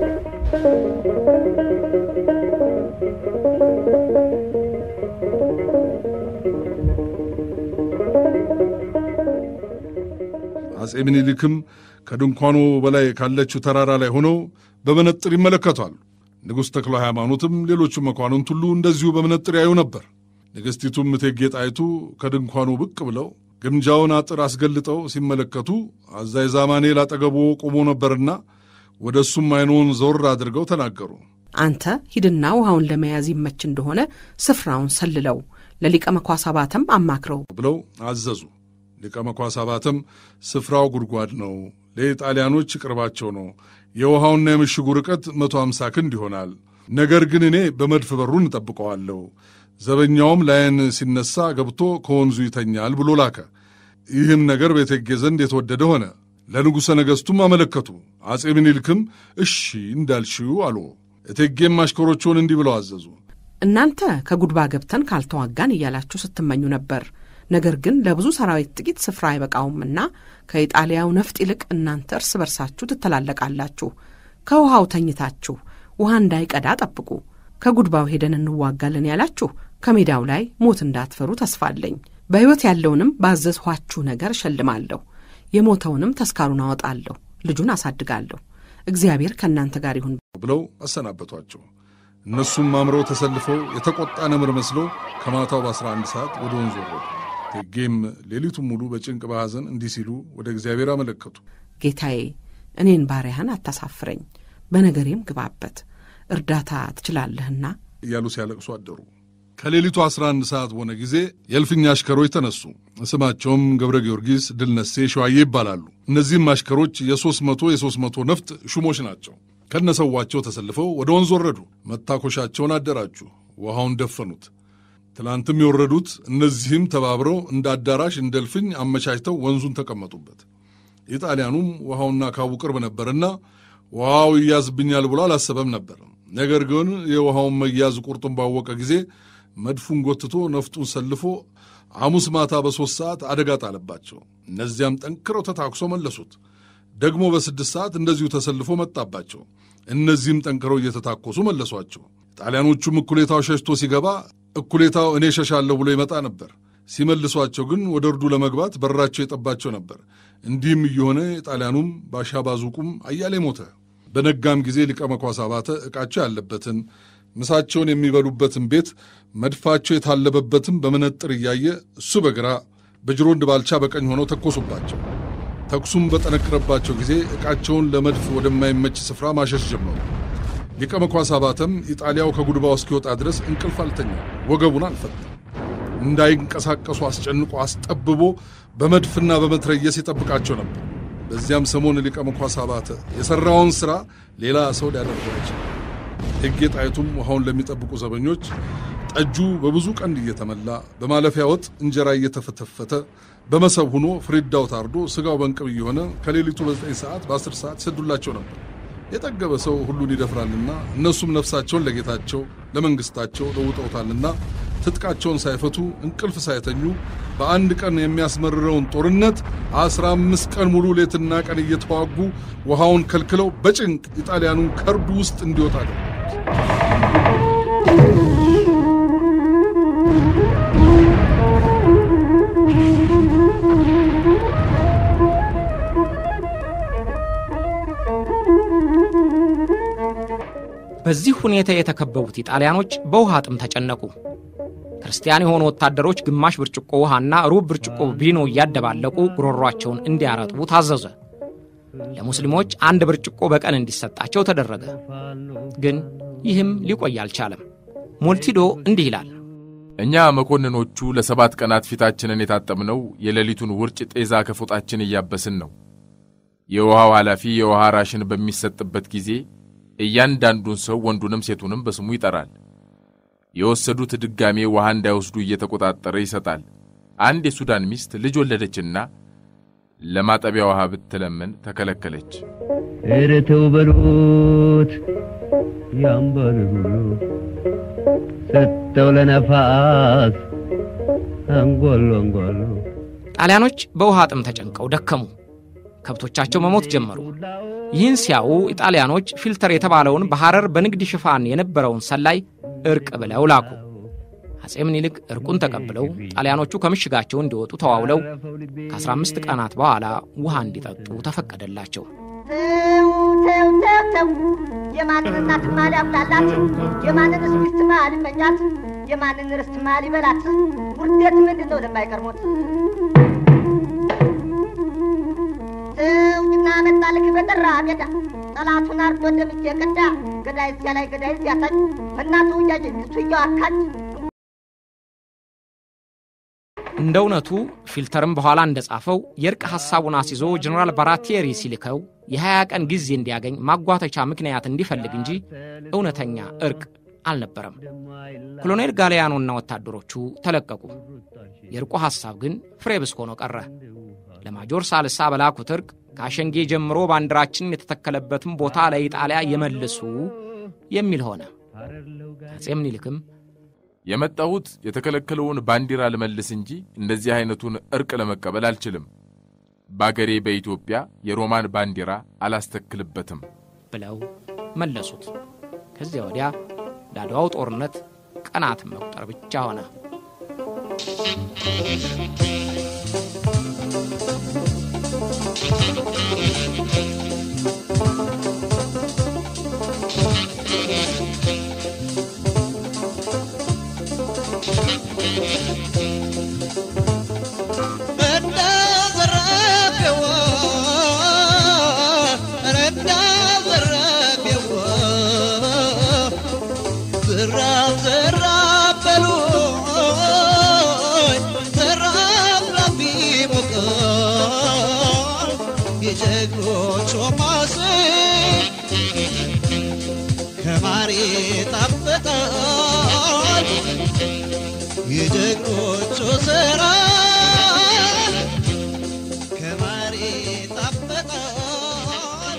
አጼ ምኒልክም ከድንኳኑ በላይ ካለችው ተራራ ላይ ሆነው በመነጥር ይመለከቷሉ። ንጉሥ ተክለ ሃይማኖትም ሌሎቹ መኳንንት ሁሉ እንደዚሁ በመነጥር ያዩ ነበር። ንግሥቲቱም እቴጌ ጣይቱ ከድንኳኑ ብቅ ብለው ግምጃውን አጥር አስገልጠው ሲመለከቱ አዛይ ዛማኔል አጠገቦ ቆሞ ነበርና ወደ እሱም አይኑን ዘወር አድርገው ተናገሩ። አንተ ሂድና ውሃውን ለመያዝ ይመች እንደሆነ ስፍራውን ሰልለው፣ ለሊቀ መኳስ አባተም አማክረው ብለው አዘዙ። ሊቀ መኳስ አባተም ስፍራው ጉድጓድ ነው፣ ለኢጣሊያኖች ቅርባቸው ነው፣ የውሃውና የምሽጉ ርቀት መቶ አምሳ ክንድ ይሆናል። ነገር ግን እኔ በመድፍ በሩን እጠብቀዋለሁ፣ ዘበኛውም ላይን ሲነሳ ገብቶ ከወንዙ ይተኛል ብሎ ላከ። ይህም ነገር በእቴጌ ዘንድ የተወደደ ሆነ። ለንጉሠ ነገሥቱም አመለከቱ። አፄ ምኒልክም እሺ እንዳልሽው አሉ። እቴጌም አሽከሮቹን እንዲህ ብለው አዘዙ። እናንተ ከጉድባ ገብተን ካልተዋጋን እያላችሁ ስትመኙ ነበር። ነገር ግን ለብዙ ሰራዊት ጥቂት ስፍራ አይበቃውምና ከኢጣሊያው ነፍጥ ይልቅ እናንተ እርስ በርሳችሁ ትተላለቃላችሁ። ከውሃው ተኝታችሁ ውሃ እንዳይቀዳ ጠብቁ። ከጉድባው ሄደን እንዋጋለን ያላችሁ ከሜዳው ላይ ሞት እንዳትፈሩ ተስፋ አለኝ። በሕይወት ያለውንም ባዘዝኋችሁ ነገር እሸልማለሁ፣ የሞተውንም ተስካሩን አወጣለሁ፣ ልጁን አሳድጋለሁ። እግዚአብሔር ከእናንተ ጋር ይሁን ብለው አሰናበቷቸው። እነሱም አምረው ተሰልፈው የተቆጣ ነምር መስለው ከማታው በ11 ሰዓት ወደ ወንዙ ወረዱ። እቴጌም ሌሊቱን ሙሉ በጭንቅ በሐዘን እንዲህ ሲሉ ወደ እግዚአብሔር አመለከቱ። ጌታዬ እኔን ባሪያህን አታሳፍረኝ፣ በነገሬም ግባበት፣ እርዳታ ትችላለህና እያሉ ሲያለቅሱ አደሩ። ከሌሊቱ 11 ሰዓት በሆነ ጊዜ የእልፍኝ አሽከሮች ተነሱ። ስማቸውም ገብረ ጊዮርጊስ፣ ድልነሴ፣ ሸዋዬ ይባላሉ። እነዚህም አሽከሮች የሦስት መቶ የሦስት መቶ ነፍጥ ሹሞች ናቸው። ከነሰዋቸው ተሰልፈው ወደ ወንዝ ወረዱ። መታኮሻቸውን አደራጁ፣ ውሃውን ደፈኑት። ትላንትም የወረዱት እነዚህም ተባብረው እንደ አዳራሽ እንደ እልፍኝ አመቻችተው ወንዙን ተቀመጡበት። ኢጣሊያኑም ውሃውና ካቡ ቅርብ ነበርና ውሃው ይያዝብኛል ብሎ አላሰበም ነበር። ነገር ግን የውሃውን መያዝ ቁርጡን ባወቀ ጊዜ መድፉን ጎትቶ ነፍጡን ሰልፎ ሐሙስ ማታ በሦስት ሰዓት አደጋ ጣለባቸው። እነዚያም ጠንክረው ተታኩሶ መለሱት። ደግሞ በስድስት ሰዓት እንደዚሁ ተሰልፎ መጣባቸው። እነዚህም ጠንክረው እየተታኮሱ መለሷቸው። ጣሊያኖቹም እኩሌታው ሸሽቶ ሲገባ እኩሌታው እኔ ሸሻለሁ ብሎ ይመጣ ነበር። ሲመልሷቸው ግን ወደ እርዱ ለመግባት በራቸው የጠባቸው ነበር። እንዲህም እየሆነ ጣሊያኑም ባሻባዙቁም አያሌ ሞተ። በነጋም ጊዜ ሊቀ መኳስ አባተ ዕቃቸው ያለበትን ምሳቸውን የሚበሉበትን ቤት መድፋቸው የታለበበትን በመነጥር እያየ እሱ በግራ በጅሮንድ ባልቻ በቀኝ ሆነው ተኮሱባቸው። ተኩሱም በጠነከረባቸው ጊዜ ዕቃቸውን ለመድፍ ወደማይመች ስፍራ ማሸሽ ጀመሩ። ሊቀ መኳስ አባተም ኢጣሊያው ከጉድባው እስኪወጣ ድረስ እንቅልፍ አልተኛም፣ ወገቡን አልፈታም። እንዳይንቀሳቀሱ አስጨንቆ አስጠብቦ በመድፍና በመትረየስ ይጠብቃቸው ነበር። በዚያም ሰሞን ሊቀ መኳስ አባተ የሠራውን ሥራ ሌላ ሰው ሊያደርገው አይችልም። እቴጌ ጣይቱም ውሃውን ለሚጠብቁ ዘበኞች ጠጁ በብዙ ቀንድ እየተመላ በማለፊያ ወጥ እንጀራ እየተፈተፈተ በመሰብ ሆኖ ፍሪዳው ታርዶ ሥጋው በእንቅብ እየሆነ ከሌሊቱ በዘጠኝ ሰዓት በአስር ሰዓት ይሰዱላቸው ነበር። የጠገበ ሰው ሁሉን ይደፍራልና እነሱም ነፍሳቸውን ለጌታቸው ለመንግሥታቸው ለውጠውታልና ትጥቃቸውን ሳይፈቱ እንቅልፍ ሳይተኙ በአንድ ቀን የሚያስመርረውን ጦርነት አስራ አምስት ቀን ሙሉ ሌትና ቀን እየተዋጉ ውሃውን ከልክለው በጭንቅ ኢጣሊያኑን ከርዱ ውስጥ እንዲወጣ አደረጉት። በዚህ ሁኔታ የተከበቡት ኢጣሊያኖች በውሃ ጥም ተጨነቁ። ክርስቲያን የሆኑ ወታደሮች ግማሽ ብርጭቆ ውሃና ሩብ ብርጭቆ ቪኖ እያደባለቁ ጉሮሯቸውን እንዲያረጥቡ ታዘዘ። ለሙስሊሞች አንድ ብርጭቆ በቀን እንዲሰጣቸው ተደረገ። ግን ይህም ሊቆይ አልቻለም። ሞልቲዶ እንዲህ ይላል። እኛ መኮንኖቹ ለሰባት ቀናት ፊታችንን የታጠብነው የሌሊቱን ውርጭ ጤዛ ከፎጣችን እያበስን ነው። የውሃው ኃላፊ የውሃ ራሽን በሚሰጥበት ጊዜ እያንዳንዱን ሰው ወንዱንም ሴቱንም በስሙ ይጠራል። የወሰዱት ድጋሜ ውሃ እንዳይወስዱ እየተቆጣጠረ ይሰጣል። አንድ የሱዳን ሚስት ልጅ ወለደችና ለማጠቢያ ውሃ ብትለምን ተከለከለች። ኧረ ተው በሉት ያምባል ብሎ ሰጠው ለነፋስ አንጓሎ አንጓሎ ጣሊያኖች በውሃ ጥም ተጨንቀው ደከሙ። ከብቶቻቸው መሞት ጀመሩ። ይህን ሲያዩ ኢጣሊያኖች ፊልተር የተባለውን በሐረር በንግድ ሽፋን የነበረውን ሰላይ እርቅ ብለው ላኩ። አጼ ምኒልክ እርቁን ተቀብለው ጣሊያኖቹ ከምሽጋቸው እንዲወጡ ተዋውለው ከ15 ቀናት በኋላ ውሃ እንዲጠጡ ተፈቀደላቸው። ተው ተው ተው የማንን እናት ማል ያብላላት የማንን ሚስት ማል ይመኛት የማንን ርስት ማል ይበላት ውርደት ምንድን ነው ለማይቀርሞት ተውኝና መጣላ ልክ በጠራ ሜዳ ጠላቱን አርዶ ደምቼ ቀዳ ገዳይ እዚያ ላይ ገዳይ እዚያ ታች እናቱ እያጅ እሱ እያዋካች እንደ እውነቱ ፊልተርም በኋላ እንደጻፈው የእርቅ ሐሳቡን አስይዞ ጀኔራል ባራቴሪ ሲልከው የ20 ቀን ጊዜ እንዲያገኝ ማጓተቻ ምክንያት እንዲፈልግ እንጂ እውነተኛ እርቅ አልነበረም። ኮሎኔል ጋሊያኖና ወታደሮቹ ተለቀቁ። የእርቁ ሐሳብ ግን ፍሬ ብስ ሆኖ ቀረ። ለማጆር ሳልሳ በላኩት እርቅ ከአሸንጌ ጀምሮ ባንዲራችን የተተከለበትን ቦታ ለኢጣሊያ የመልሱ የሚል ሆነ። አፄ ምኒልክም የመጣሁት የተከለከለውን ባንዲራ ልመልስ እንጂ እንደዚህ አይነቱን እርቅ ለመቀበል አልችልም። በአገሬ በኢትዮጵያ የሮማን ባንዲራ አላስተክልበትም ብለው መለሱት። ከዚያ ወዲያ ለአድዋው ጦርነት ቀናትን መቁጠር ብቻ ሆነ። የጀግኖቹ ስራ ከማር ይጣፍጣል።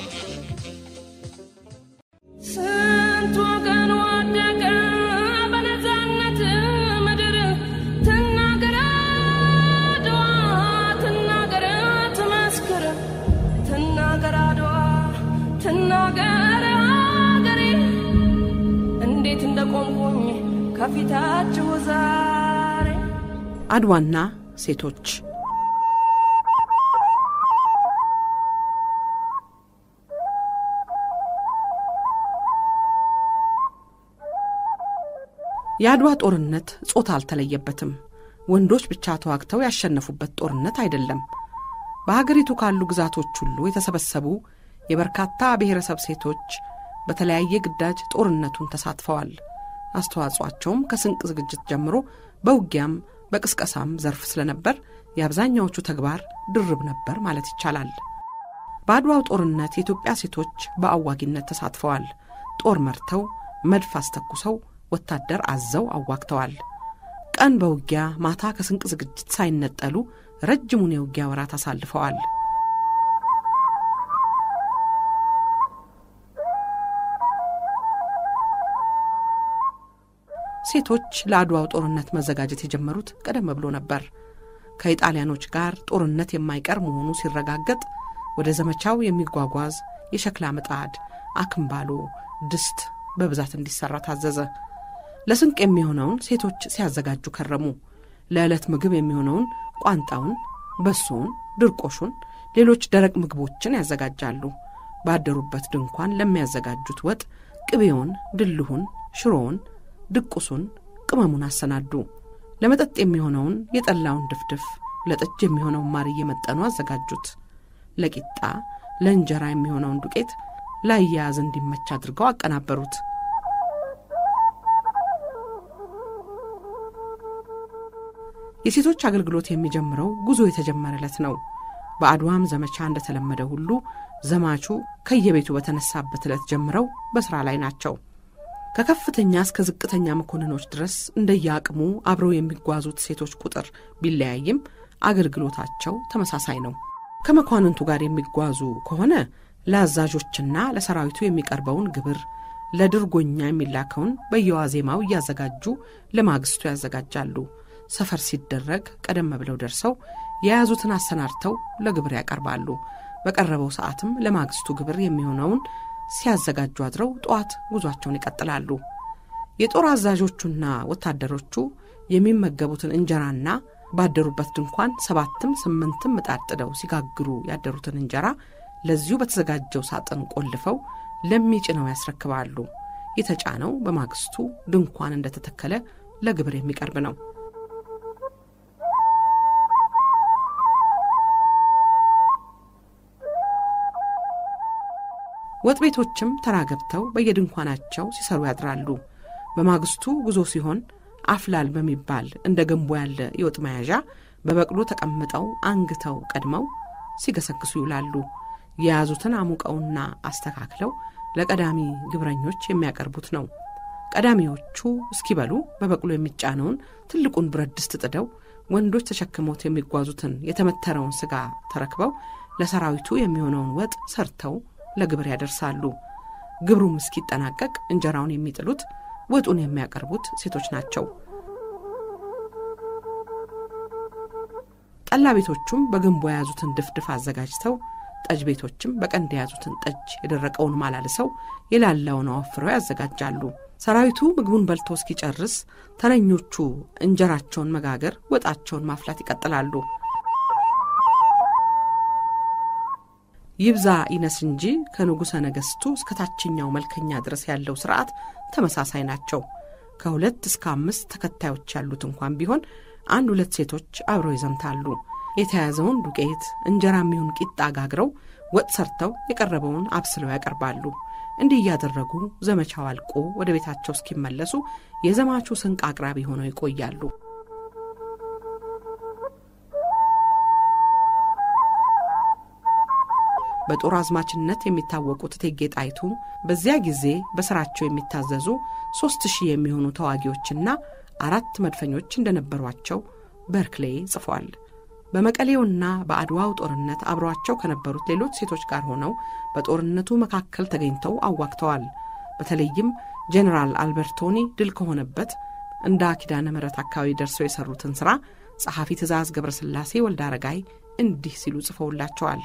ስንት ወገን ወደቀ በነፃነት ምድር ትናገር አድዋ ትናገር ትመስክር ትናገር አድዋ ትናገር ሀገሬ እንዴት እንደቆምኩኝ ከፊታችሁ ዛሬ አድዋና ሴቶች የአድዋ ጦርነት ጾታ አልተለየበትም። ወንዶች ብቻ ተዋግተው ያሸነፉበት ጦርነት አይደለም። በሀገሪቱ ካሉ ግዛቶች ሁሉ የተሰበሰቡ የበርካታ ብሔረሰብ ሴቶች በተለያየ ግዳጅ ጦርነቱን ተሳትፈዋል። አስተዋጽኦአቸውም ከስንቅ ዝግጅት ጀምሮ በውጊያም በቅስቀሳም ዘርፍ ስለነበር የአብዛኛዎቹ ተግባር ድርብ ነበር ማለት ይቻላል። በአድዋው ጦርነት የኢትዮጵያ ሴቶች በአዋጊነት ተሳትፈዋል። ጦር መርተው፣ መድፍ አስተኩሰው፣ ወታደር አዘው አዋግተዋል። ቀን በውጊያ ማታ ከስንቅ ዝግጅት ሳይነጠሉ ረጅሙን የውጊያ ወራት አሳልፈዋል። ሴቶች ለአድዋው ጦርነት መዘጋጀት የጀመሩት ቀደም ብሎ ነበር። ከኢጣሊያኖች ጋር ጦርነት የማይቀር መሆኑ ሲረጋገጥ ወደ ዘመቻው የሚጓጓዝ የሸክላ ምጣድ፣ አክምባሎ፣ ድስት በብዛት እንዲሠራ ታዘዘ። ለስንቅ የሚሆነውን ሴቶች ሲያዘጋጁ ከረሙ። ለዕለት ምግብ የሚሆነውን ቋንጣውን፣ በሶውን፣ ድርቆሹን፣ ሌሎች ደረቅ ምግቦችን ያዘጋጃሉ። ባደሩበት ድንኳን ለሚያዘጋጁት ወጥ ቅቤውን፣ ድልሁን፣ ሽሮውን፣ ድቁሱን፣ ቅመሙን አሰናዱ። ለመጠጥ የሚሆነውን የጠላውን ድፍድፍ፣ ለጠጅ የሚሆነውን ማር እየመጠኑ አዘጋጁት። ለቂጣ ለእንጀራ የሚሆነውን ዱቄት ላያያዝ እንዲመች አድርገው አቀናበሩት። የሴቶች አገልግሎት የሚጀምረው ጉዞ የተጀመረ ዕለት ነው። በአድዋም ዘመቻ እንደተለመደ ሁሉ ዘማቹ ከየቤቱ በተነሳበት ዕለት ጀምረው በሥራ ላይ ናቸው። ከከፍተኛ እስከ ዝቅተኛ መኮንኖች ድረስ እንደየአቅሙ አብረው የሚጓዙት ሴቶች ቁጥር ቢለያይም አገልግሎታቸው ተመሳሳይ ነው። ከመኳንንቱ ጋር የሚጓዙ ከሆነ ለአዛዦችና ለሰራዊቱ የሚቀርበውን ግብር፣ ለድርጎኛ የሚላከውን በየዋዜማው እያዘጋጁ ለማግስቱ ያዘጋጃሉ። ሰፈር ሲደረግ ቀደም ብለው ደርሰው የያዙትን አሰናድተው ለግብር ያቀርባሉ። በቀረበው ሰዓትም ለማግስቱ ግብር የሚሆነውን ሲያዘጋጁ አድረው ጠዋት ጉዟቸውን ይቀጥላሉ። የጦር አዛዦቹና ወታደሮቹ የሚመገቡትን እንጀራና ባደሩበት ድንኳን ሰባትም ስምንትም ምጣድ ጥደው ሲጋግሩ ያደሩትን እንጀራ ለዚሁ በተዘጋጀው ሳጥን ቆልፈው ለሚጭነው ያስረክባሉ። የተጫነው በማግስቱ ድንኳን እንደተተከለ ለግብር የሚቀርብ ነው። ወጥ ቤቶችም ተራ ገብተው በየድንኳናቸው ሲሰሩ ያድራሉ። በማግስቱ ጉዞ ሲሆን አፍላል በሚባል እንደ ገንቦ ያለ የወጥ መያዣ በበቅሎ ተቀምጠው አንግተው ቀድመው ሲገሰግሱ ይውላሉ። የያዙትን አሙቀውና አስተካክለው ለቀዳሚ ግብረኞች የሚያቀርቡት ነው። ቀዳሚዎቹ እስኪበሉ በበቅሎ የሚጫነውን ትልቁን ብረት ድስት ጥደው ወንዶች ተሸክመውት የሚጓዙትን የተመተረውን ሥጋ ተረክበው ለሰራዊቱ የሚሆነውን ወጥ ሰርተው ለግብር ያደርሳሉ። ግብሩም እስኪጠናቀቅ እንጀራውን የሚጥሉት ወጡን የሚያቀርቡት ሴቶች ናቸው። ጠላ ቤቶቹም በገንቦ የያዙትን ድፍድፍ አዘጋጅተው ጠጅ ቤቶችም በቀንድ የያዙትን ጠጅ የደረቀውን ማላልሰው የላላውን አወፍረው ያዘጋጃሉ። ሰራዊቱ ምግቡን በልቶ እስኪጨርስ ተረኞቹ እንጀራቸውን መጋገር፣ ወጣቸውን ማፍላት ይቀጥላሉ። ይብዛ ይነስ እንጂ ከንጉሠ ነገሥቱ እስከ ታችኛው መልከኛ ድረስ ያለው ሥርዓት ተመሳሳይ ናቸው። ከሁለት እስከ አምስት ተከታዮች ያሉት እንኳን ቢሆን አንድ ሁለት ሴቶች አብረው ይዘምታሉ። የተያዘውን ዱቄት እንጀራ የሚሆን ቂጣ ጋግረው ወጥ ሰርተው የቀረበውን አብስለው ያቀርባሉ። እንዲህ እያደረጉ ዘመቻው አልቆ ወደ ቤታቸው እስኪመለሱ የዘማቹ ስንቅ አቅራቢ ሆነው ይቆያሉ። በጦር አዝማችነት የሚታወቁት እቴጌ ጣይቱ በዚያ ጊዜ በሥራቸው የሚታዘዙ ሦስት ሺህ የሚሆኑ ተዋጊዎችና አራት መድፈኞች እንደነበሯቸው በርክሌ ጽፏል። በመቀሌውና በአድዋው ጦርነት አብረዋቸው ከነበሩት ሌሎች ሴቶች ጋር ሆነው በጦርነቱ መካከል ተገኝተው አዋግተዋል። በተለይም ጄኔራል አልበርቶኒ ድል ከሆነበት እንደ ኪዳነ ምሕረት አካባቢ ደርሰው የሠሩትን ሥራ ጸሐፊ ትእዛዝ ገብረስላሴ ወልደ አረጋይ እንዲህ ሲሉ ጽፈውላቸዋል።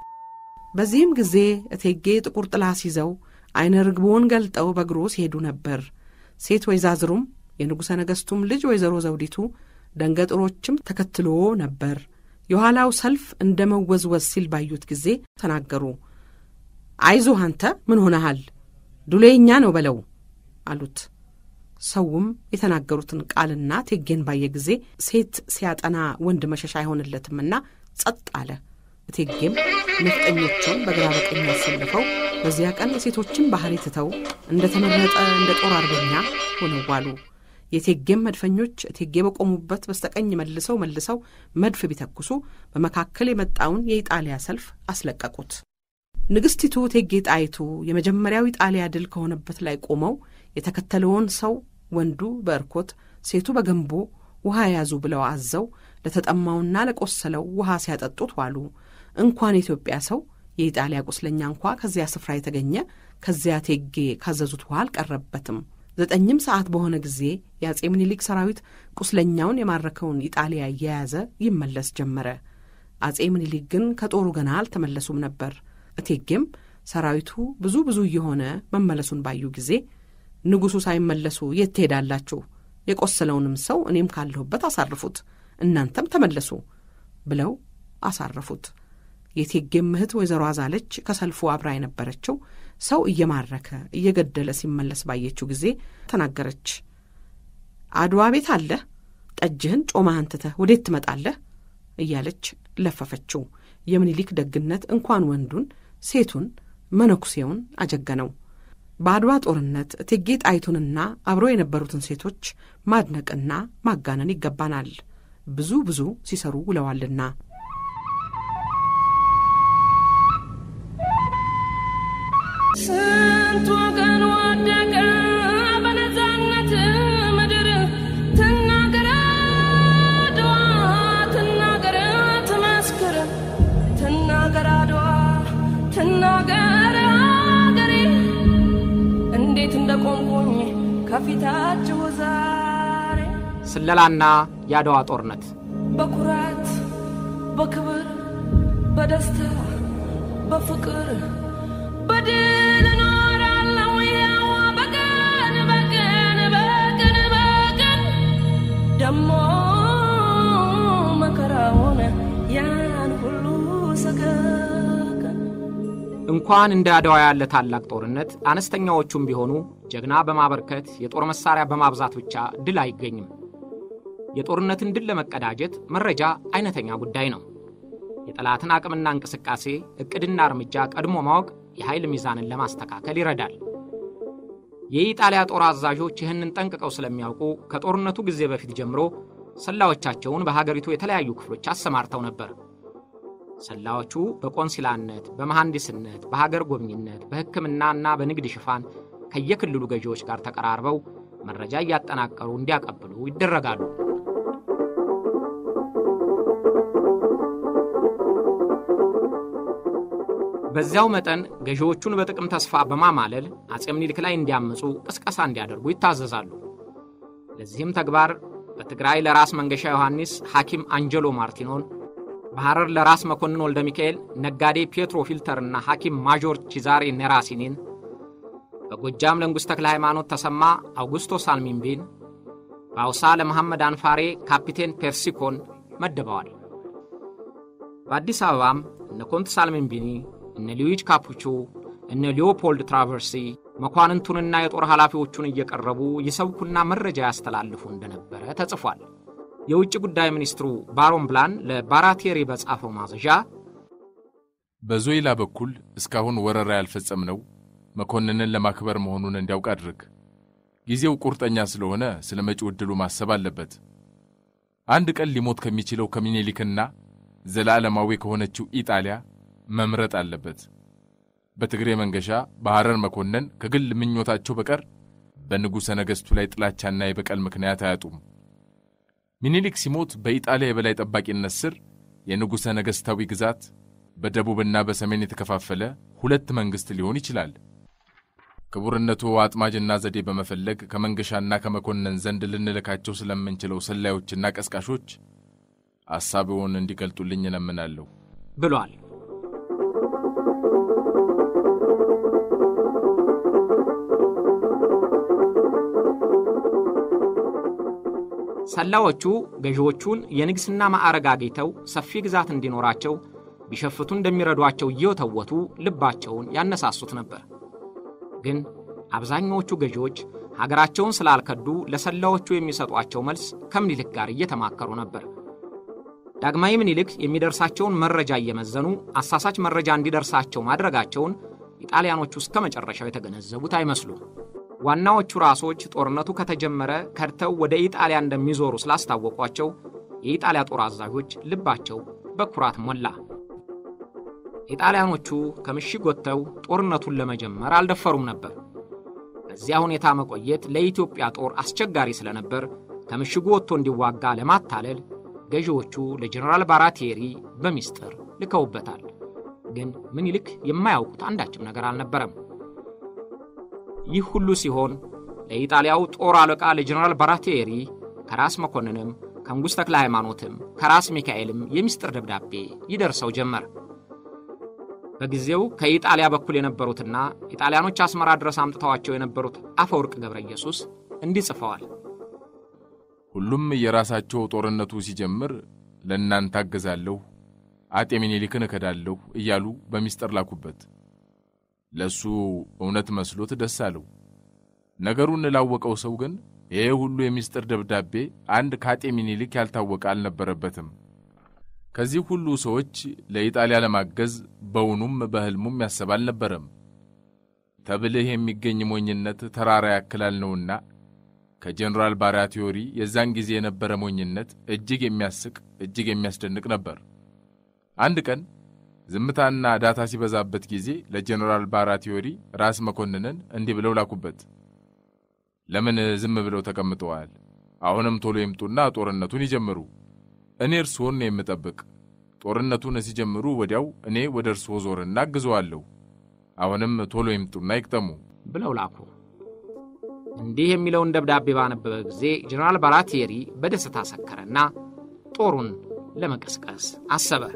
በዚህም ጊዜ እቴጌ ጥቁር ጥላ ሲይዘው ዐይነ ርግቦን ገልጠው በእግሮ ሲሄዱ ነበር። ሴት ወይዛዝሩም የንጉሠ ነገሥቱም ልጅ ወይዘሮ ዘውዲቱ ደንገጥሮችም ተከትሎ ነበር። የኋላው ሰልፍ እንደ መወዝወዝ ሲል ባዩት ጊዜ ተናገሩ። አይዞህ አንተ ምን ሆነሃል? ዱሌኛ ነው በለው አሉት። ሰውም የተናገሩትን ቃልና ቴጌን ባየ ጊዜ ሴት ሲያጠና ወንድ መሸሻ አይሆንለትምና ጸጥ አለ። እቴጌም ነፍጠኞቹን በግራ በቀኝ ያሰልፈው በዚያ ቀን የሴቶችን ባህሪ ትተው እንደ ተመረጠ እንደ ጦር አርበኛ ሆነው ዋሉ። የቴጌም መድፈኞች እቴጌ በቆሙበት በስተቀኝ መልሰው መልሰው መድፍ ቢተኩሱ በመካከል የመጣውን የኢጣሊያ ሰልፍ አስለቀቁት። ንግሥቲቱ እቴጌ ጣይቱ የመጀመሪያው ኢጣሊያ ድል ከሆነበት ላይ ቆመው የተከተለውን ሰው ወንዱ በእርኮት ሴቱ በገንቦ ውሃ ያዙ ብለው አዘው ለተጠማውና ለቆሰለው ውሃ ሲያጠጡት ዋሉ። እንኳን የኢትዮጵያ ሰው የኢጣሊያ ቁስለኛ እንኳ ከዚያ ስፍራ የተገኘ ከዚያ እቴጌ ካዘዙት ውሃ አልቀረበትም። ዘጠኝም ሰዓት በሆነ ጊዜ የአጼ ምኒልክ ሰራዊት ቁስለኛውን የማረከውን ኢጣሊያ እየያዘ ይመለስ ጀመረ። አጼ ምኒልክ ግን ከጦሩ ገና አልተመለሱም ነበር። እቴጌም ሰራዊቱ ብዙ ብዙ እየሆነ መመለሱን ባዩ ጊዜ ንጉሡ ሳይመለሱ የት ትሄዳላችሁ? የቆሰለውንም ሰው እኔም ካለሁበት አሳርፉት፣ እናንተም ተመለሱ ብለው አሳረፉት። የቴጌም እህት ወይዘሮ አዛለች ከሰልፉ አብራ የነበረችው ሰው እየማረከ እየገደለ ሲመለስ ባየችው ጊዜ ተናገረች። አድዋ ቤት አለህ፣ ጠጅህን ጮማህን ትተህ ወዴት ትመጣለህ? እያለች ለፈፈችው። የምኒልክ ደግነት እንኳን ወንዱን ሴቱን መነኩሴውን አጀገነው። በአድዋ ጦርነት እቴጌ ጣይቱንና አብሮ የነበሩትን ሴቶች ማድነቅና ማጋነን ይገባናል። ብዙ ብዙ ሲሰሩ ውለዋልና። ስንት ወገን ወደቀ በነፃነት ምድር ትናገር አድዋ ትናገር ትመስክር ትናገር አድዋ ትናገር አገሬ እንዴት እንደቆምኩኝ ከፊታችሁ ዛሬ ስለላና የአድዋ ጦርነት በኩራት በክብር በደስታ በፍቅር በድል እኖራለሁ ያው በቀን በቀን በቀን በቀን ደሞ መከራውን ያን ሁሉ ሰቀቀን እንኳን እንደ አድዋ ያለ ታላቅ ጦርነት አነስተኛዎቹም ቢሆኑ ጀግና በማበርከት የጦር መሳሪያ በማብዛት ብቻ ድል አይገኝም። የጦርነትን ድል ለመቀዳጀት መረጃ አይነተኛ ጉዳይ ነው። የጠላትን አቅምና እንቅስቃሴ ዕቅድና እርምጃ ቀድሞ ማወቅ የኃይል ሚዛንን ለማስተካከል ይረዳል። የኢጣሊያ ጦር አዛዦች ይህንን ጠንቅቀው ስለሚያውቁ ከጦርነቱ ጊዜ በፊት ጀምሮ ሰላዮቻቸውን በሀገሪቱ የተለያዩ ክፍሎች አሰማርተው ነበር። ሰላዮቹ በቆንሲላነት፣ በመሐንዲስነት፣ በሀገር ጎብኝነት፣ በሕክምናና በንግድ ሽፋን ከየክልሉ ገዢዎች ጋር ተቀራርበው መረጃ እያጠናቀሩ እንዲያቀብሉ ይደረጋሉ። በዚያው መጠን ገዢዎቹን በጥቅም ተስፋ በማማለል አጼ ምኒልክ ላይ እንዲያምፁ ቅስቀሳ እንዲያደርጉ ይታዘዛሉ። ለዚህም ተግባር በትግራይ ለራስ መንገሻ ዮሐንስ ሐኪም አንጀሎ ማርቲኖን፣ በሐረር ለራስ መኮንን ወልደ ሚካኤል ነጋዴ ፔትሮ ፊልተርና ሐኪም ማዦር ቺዛሬ ኔራሲኒን፣ በጎጃም ለንጉሥ ተክለ ሃይማኖት ተሰማ አውጉስቶ ሳልሚንቢን፣ በአውሳ ለመሐመድ አንፋሬ ካፒቴን ፔርሲኮን መድበዋል። በአዲስ አበባም እነ ኮንት ሳልሚንቢኒ እነ ሉዊጅ ካፑቾ እነ ሊዮፖልድ ትራቨርሲ መኳንንቱንና የጦር ኃላፊዎቹን እየቀረቡ ይሰብኩና መረጃ ያስተላልፉ እንደነበረ ተጽፏል። የውጭ ጉዳይ ሚኒስትሩ ባሮን ብላን ለባራቴሪ በጻፈው ማዘዣ በዞይላ በኩል እስካሁን ወረራ ያልፈጸምነው መኮንንን ለማክበር መሆኑን እንዲያውቅ አድርግ። ጊዜው ቁርጠኛ ስለሆነ ስለ መጪው ዕድሉ ማሰብ አለበት። አንድ ቀን ሊሞት ከሚችለው ከምኒልክና ዘላለማዊ ከሆነችው ኢጣሊያ መምረጥ አለበት። በትግሬ መንገሻ በሐረር መኮንን ከግል ምኞታቸው በቀር በንጉሠ ነገሥቱ ላይ ጥላቻና የበቀል ምክንያት አያጡም። ሚኒሊክ ሲሞት በኢጣሊያ የበላይ ጠባቂነት ስር የንጉሠ ነገሥታዊ ግዛት በደቡብና በሰሜን የተከፋፈለ ሁለት መንግሥት ሊሆን ይችላል። ክቡርነቱ አጥማጅና ዘዴ በመፈለግ ከመንገሻና ከመኮንን ዘንድ ልንልካቸው ስለምንችለው ሰላዮችና ቀስቃሾች ሐሳብዎን እንዲገልጡልኝ እለምናለሁ ብሏል። ሰላዮቹ ገዢዎቹን የንግሥና ማዕረግ አግኝተው ሰፊ ግዛት እንዲኖራቸው ቢሸፍቱ እንደሚረዷቸው እየወተወቱ ልባቸውን ያነሳሱት ነበር። ግን አብዛኛዎቹ ገዢዎች ሀገራቸውን ስላልከዱ ለሰላዮቹ የሚሰጧቸው መልስ ከምኒልክ ጋር እየተማከሩ ነበር። ዳግማዊ ምኒልክ የሚደርሳቸውን መረጃ እየመዘኑ አሳሳች መረጃ እንዲደርሳቸው ማድረጋቸውን ኢጣሊያኖቹ እስከ መጨረሻው የተገነዘቡት አይመስሉም። ዋናዎቹ ራሶች ጦርነቱ ከተጀመረ ከድተው ወደ ኢጣሊያ እንደሚዞሩ ስላስታወቋቸው የኢጣሊያ ጦር አዛዦች ልባቸው በኩራት ሞላ። ኢጣሊያኖቹ ከምሽግ ወጥተው ጦርነቱን ለመጀመር አልደፈሩም ነበር። በዚያ ሁኔታ መቆየት ለኢትዮጵያ ጦር አስቸጋሪ ስለነበር ከምሽጉ ወጥቶ እንዲዋጋ ለማታለል ገዢዎቹ ለጀኔራል ባራቴሪ በሚስጥር ልከውበታል። ግን ምኒልክ የማያውቁት አንዳችም ነገር አልነበረም። ይህ ሁሉ ሲሆን ለኢጣሊያው ጦር አለቃ ለጀኔራል ባራቴሪ ከራስ መኮንንም ከንጉሥ ተክለ ሃይማኖትም ከራስ ሚካኤልም የሚስጥር ደብዳቤ ይደርሰው ጀመር። በጊዜው ከኢጣሊያ በኩል የነበሩትና ኢጣሊያኖች አስመራ ድረስ አምጥተዋቸው የነበሩት አፈወርቅ ገብረ ኢየሱስ እንዲህ ጽፈዋል። ሁሉም የራሳቸው ጦርነቱ ሲጀምር ለእናንተ አገዛለሁ፣ አጤ ሚኒሊክን እከዳለሁ እያሉ በሚስጥር ላኩበት። ለእሱ እውነት መስሎት ደስ አለው። ነገሩን ላወቀው ሰው ግን ይሄ ሁሉ የሚስጥር ደብዳቤ አንድ ከአጤ ሚኒሊክ ያልታወቀ አልነበረበትም። ከዚህ ሁሉ ሰዎች ለኢጣሊያ ለማገዝ በውኑም በሕልሙም ያሰብ አልነበረም። ተብልህ የሚገኝ ሞኝነት ተራራ ያክላል ነውና ከጀኔራል ባራቲዮሪ የዛን ጊዜ የነበረ ሞኝነት እጅግ የሚያስቅ እጅግ የሚያስደንቅ ነበር። አንድ ቀን ዝምታና ዳታ ሲበዛበት ጊዜ ለጀኔራል ባራቲዮሪ ራስ መኮንንን እንዲህ ብለው ላኩበት። ለምን ዝም ብለው ተቀምጠዋል? አሁንም ቶሎ ይምጡና ጦርነቱን ይጀምሩ። እኔ እርስዎን ነው የምጠብቅ። ጦርነቱን ሲጀምሩ ወዲያው እኔ ወደ እርስዎ ዞርና አግዘዋለሁ። አሁንም ቶሎ ይምጡና ይቅጠሙ ብለው ላኩ። እንዲህ የሚለውን ደብዳቤ ባነበበ ጊዜ ጀኔራል ባራቴሪ በደስታ ሰከረና ጦሩን ለመቀስቀስ አሰበ።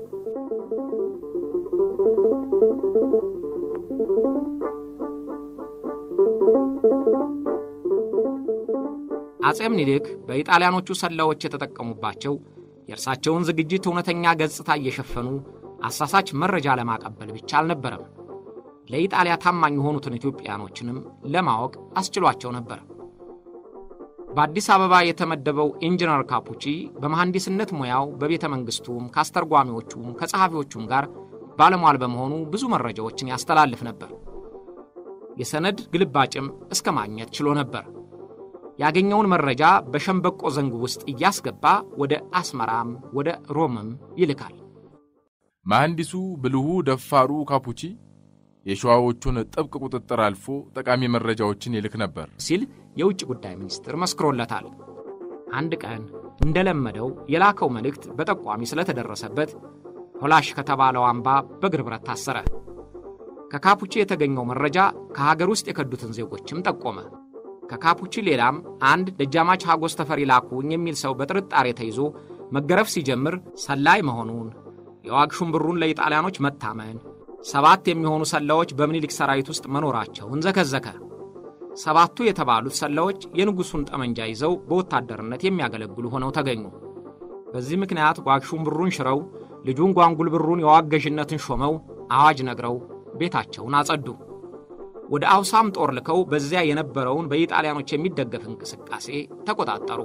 አጼ ምኒልክ በኢጣሊያኖቹ ሰላዮች የተጠቀሙባቸው የእርሳቸውን ዝግጅት እውነተኛ ገጽታ እየሸፈኑ አሳሳች መረጃ ለማቀበል ብቻ አልነበረም። ለኢጣሊያ ታማኝ የሆኑትን ኢትዮጵያኖችንም ለማወቅ አስችሏቸው ነበር። በአዲስ አበባ የተመደበው ኢንጂነር ካፑቺ በመሐንዲስነት ሙያው በቤተ መንግሥቱም ከአስተርጓሚዎቹም ከጸሐፊዎቹም ጋር ባለሟል በመሆኑ ብዙ መረጃዎችን ያስተላልፍ ነበር። የሰነድ ግልባጭም እስከ ማግኘት ችሎ ነበር። ያገኘውን መረጃ በሸምበቆ ዘንግ ውስጥ እያስገባ ወደ አስመራም ወደ ሮምም ይልካል። መሐንዲሱ ብልሁ ደፋሩ ካፑቺ የሸዋዎቹን ጥብቅ ቁጥጥር አልፎ ጠቃሚ መረጃዎችን ይልክ ነበር ሲል የውጭ ጉዳይ ሚኒስትር መስክሮለታል። አንድ ቀን እንደለመደው የላከው መልእክት በጠቋሚ ስለተደረሰበት ሆላሽ ከተባለው አምባ በእግር ብረት ታሰረ። ከካፑቺ የተገኘው መረጃ ከሀገር ውስጥ የከዱትን ዜጎችም ጠቆመ። ከካፑቺ ሌላም አንድ ደጃማች ሀጎስ ተፈሪ ላኩኝ የሚል ሰው በጥርጣሬ ተይዞ መገረፍ ሲጀምር ሰላይ መሆኑን፣ የዋግ ሹምብሩን ለኢጣሊያኖች መታመን፣ ሰባት የሚሆኑ ሰላዮች በምኒልክ ሰራዊት ውስጥ መኖራቸውን ዘከዘከ። ሰባቱ የተባሉት ሰላዮች የንጉሡን ጠመንጃ ይዘው በወታደርነት የሚያገለግሉ ሆነው ተገኙ። በዚህ ምክንያት ዋግ ሹምብሩን ሽረው ልጁን ጓንጉል ብሩን የዋግ ገዥነትን ሾመው አዋጅ ነግረው ቤታቸውን አጸዱ። ወደ አውሳም ጦር ልከው በዚያ የነበረውን በኢጣሊያኖች የሚደገፍ እንቅስቃሴ ተቆጣጠሩ።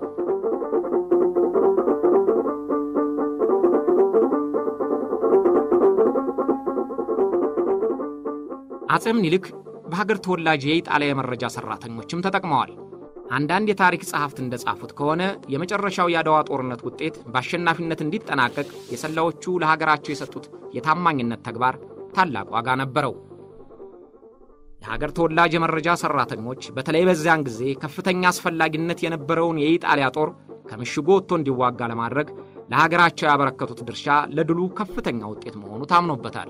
አጼ ምኒልክ በሀገር ተወላጅ የኢጣሊያ የመረጃ ሠራተኞችም ተጠቅመዋል። አንዳንድ የታሪክ ጸሐፍት እንደጻፉት ከሆነ የመጨረሻው የአድዋ ጦርነት ውጤት በአሸናፊነት እንዲጠናቀቅ የሰላዮቹ ለሀገራቸው የሰጡት የታማኝነት ተግባር ታላቅ ዋጋ ነበረው። የሀገር ተወላጅ የመረጃ ሠራተኞች በተለይ በዚያን ጊዜ ከፍተኛ አስፈላጊነት የነበረውን የኢጣሊያ ጦር ከምሽጉ ወጥቶ እንዲዋጋ ለማድረግ ለሀገራቸው ያበረከቱት ድርሻ ለድሉ ከፍተኛ ውጤት መሆኑ ታምኖበታል።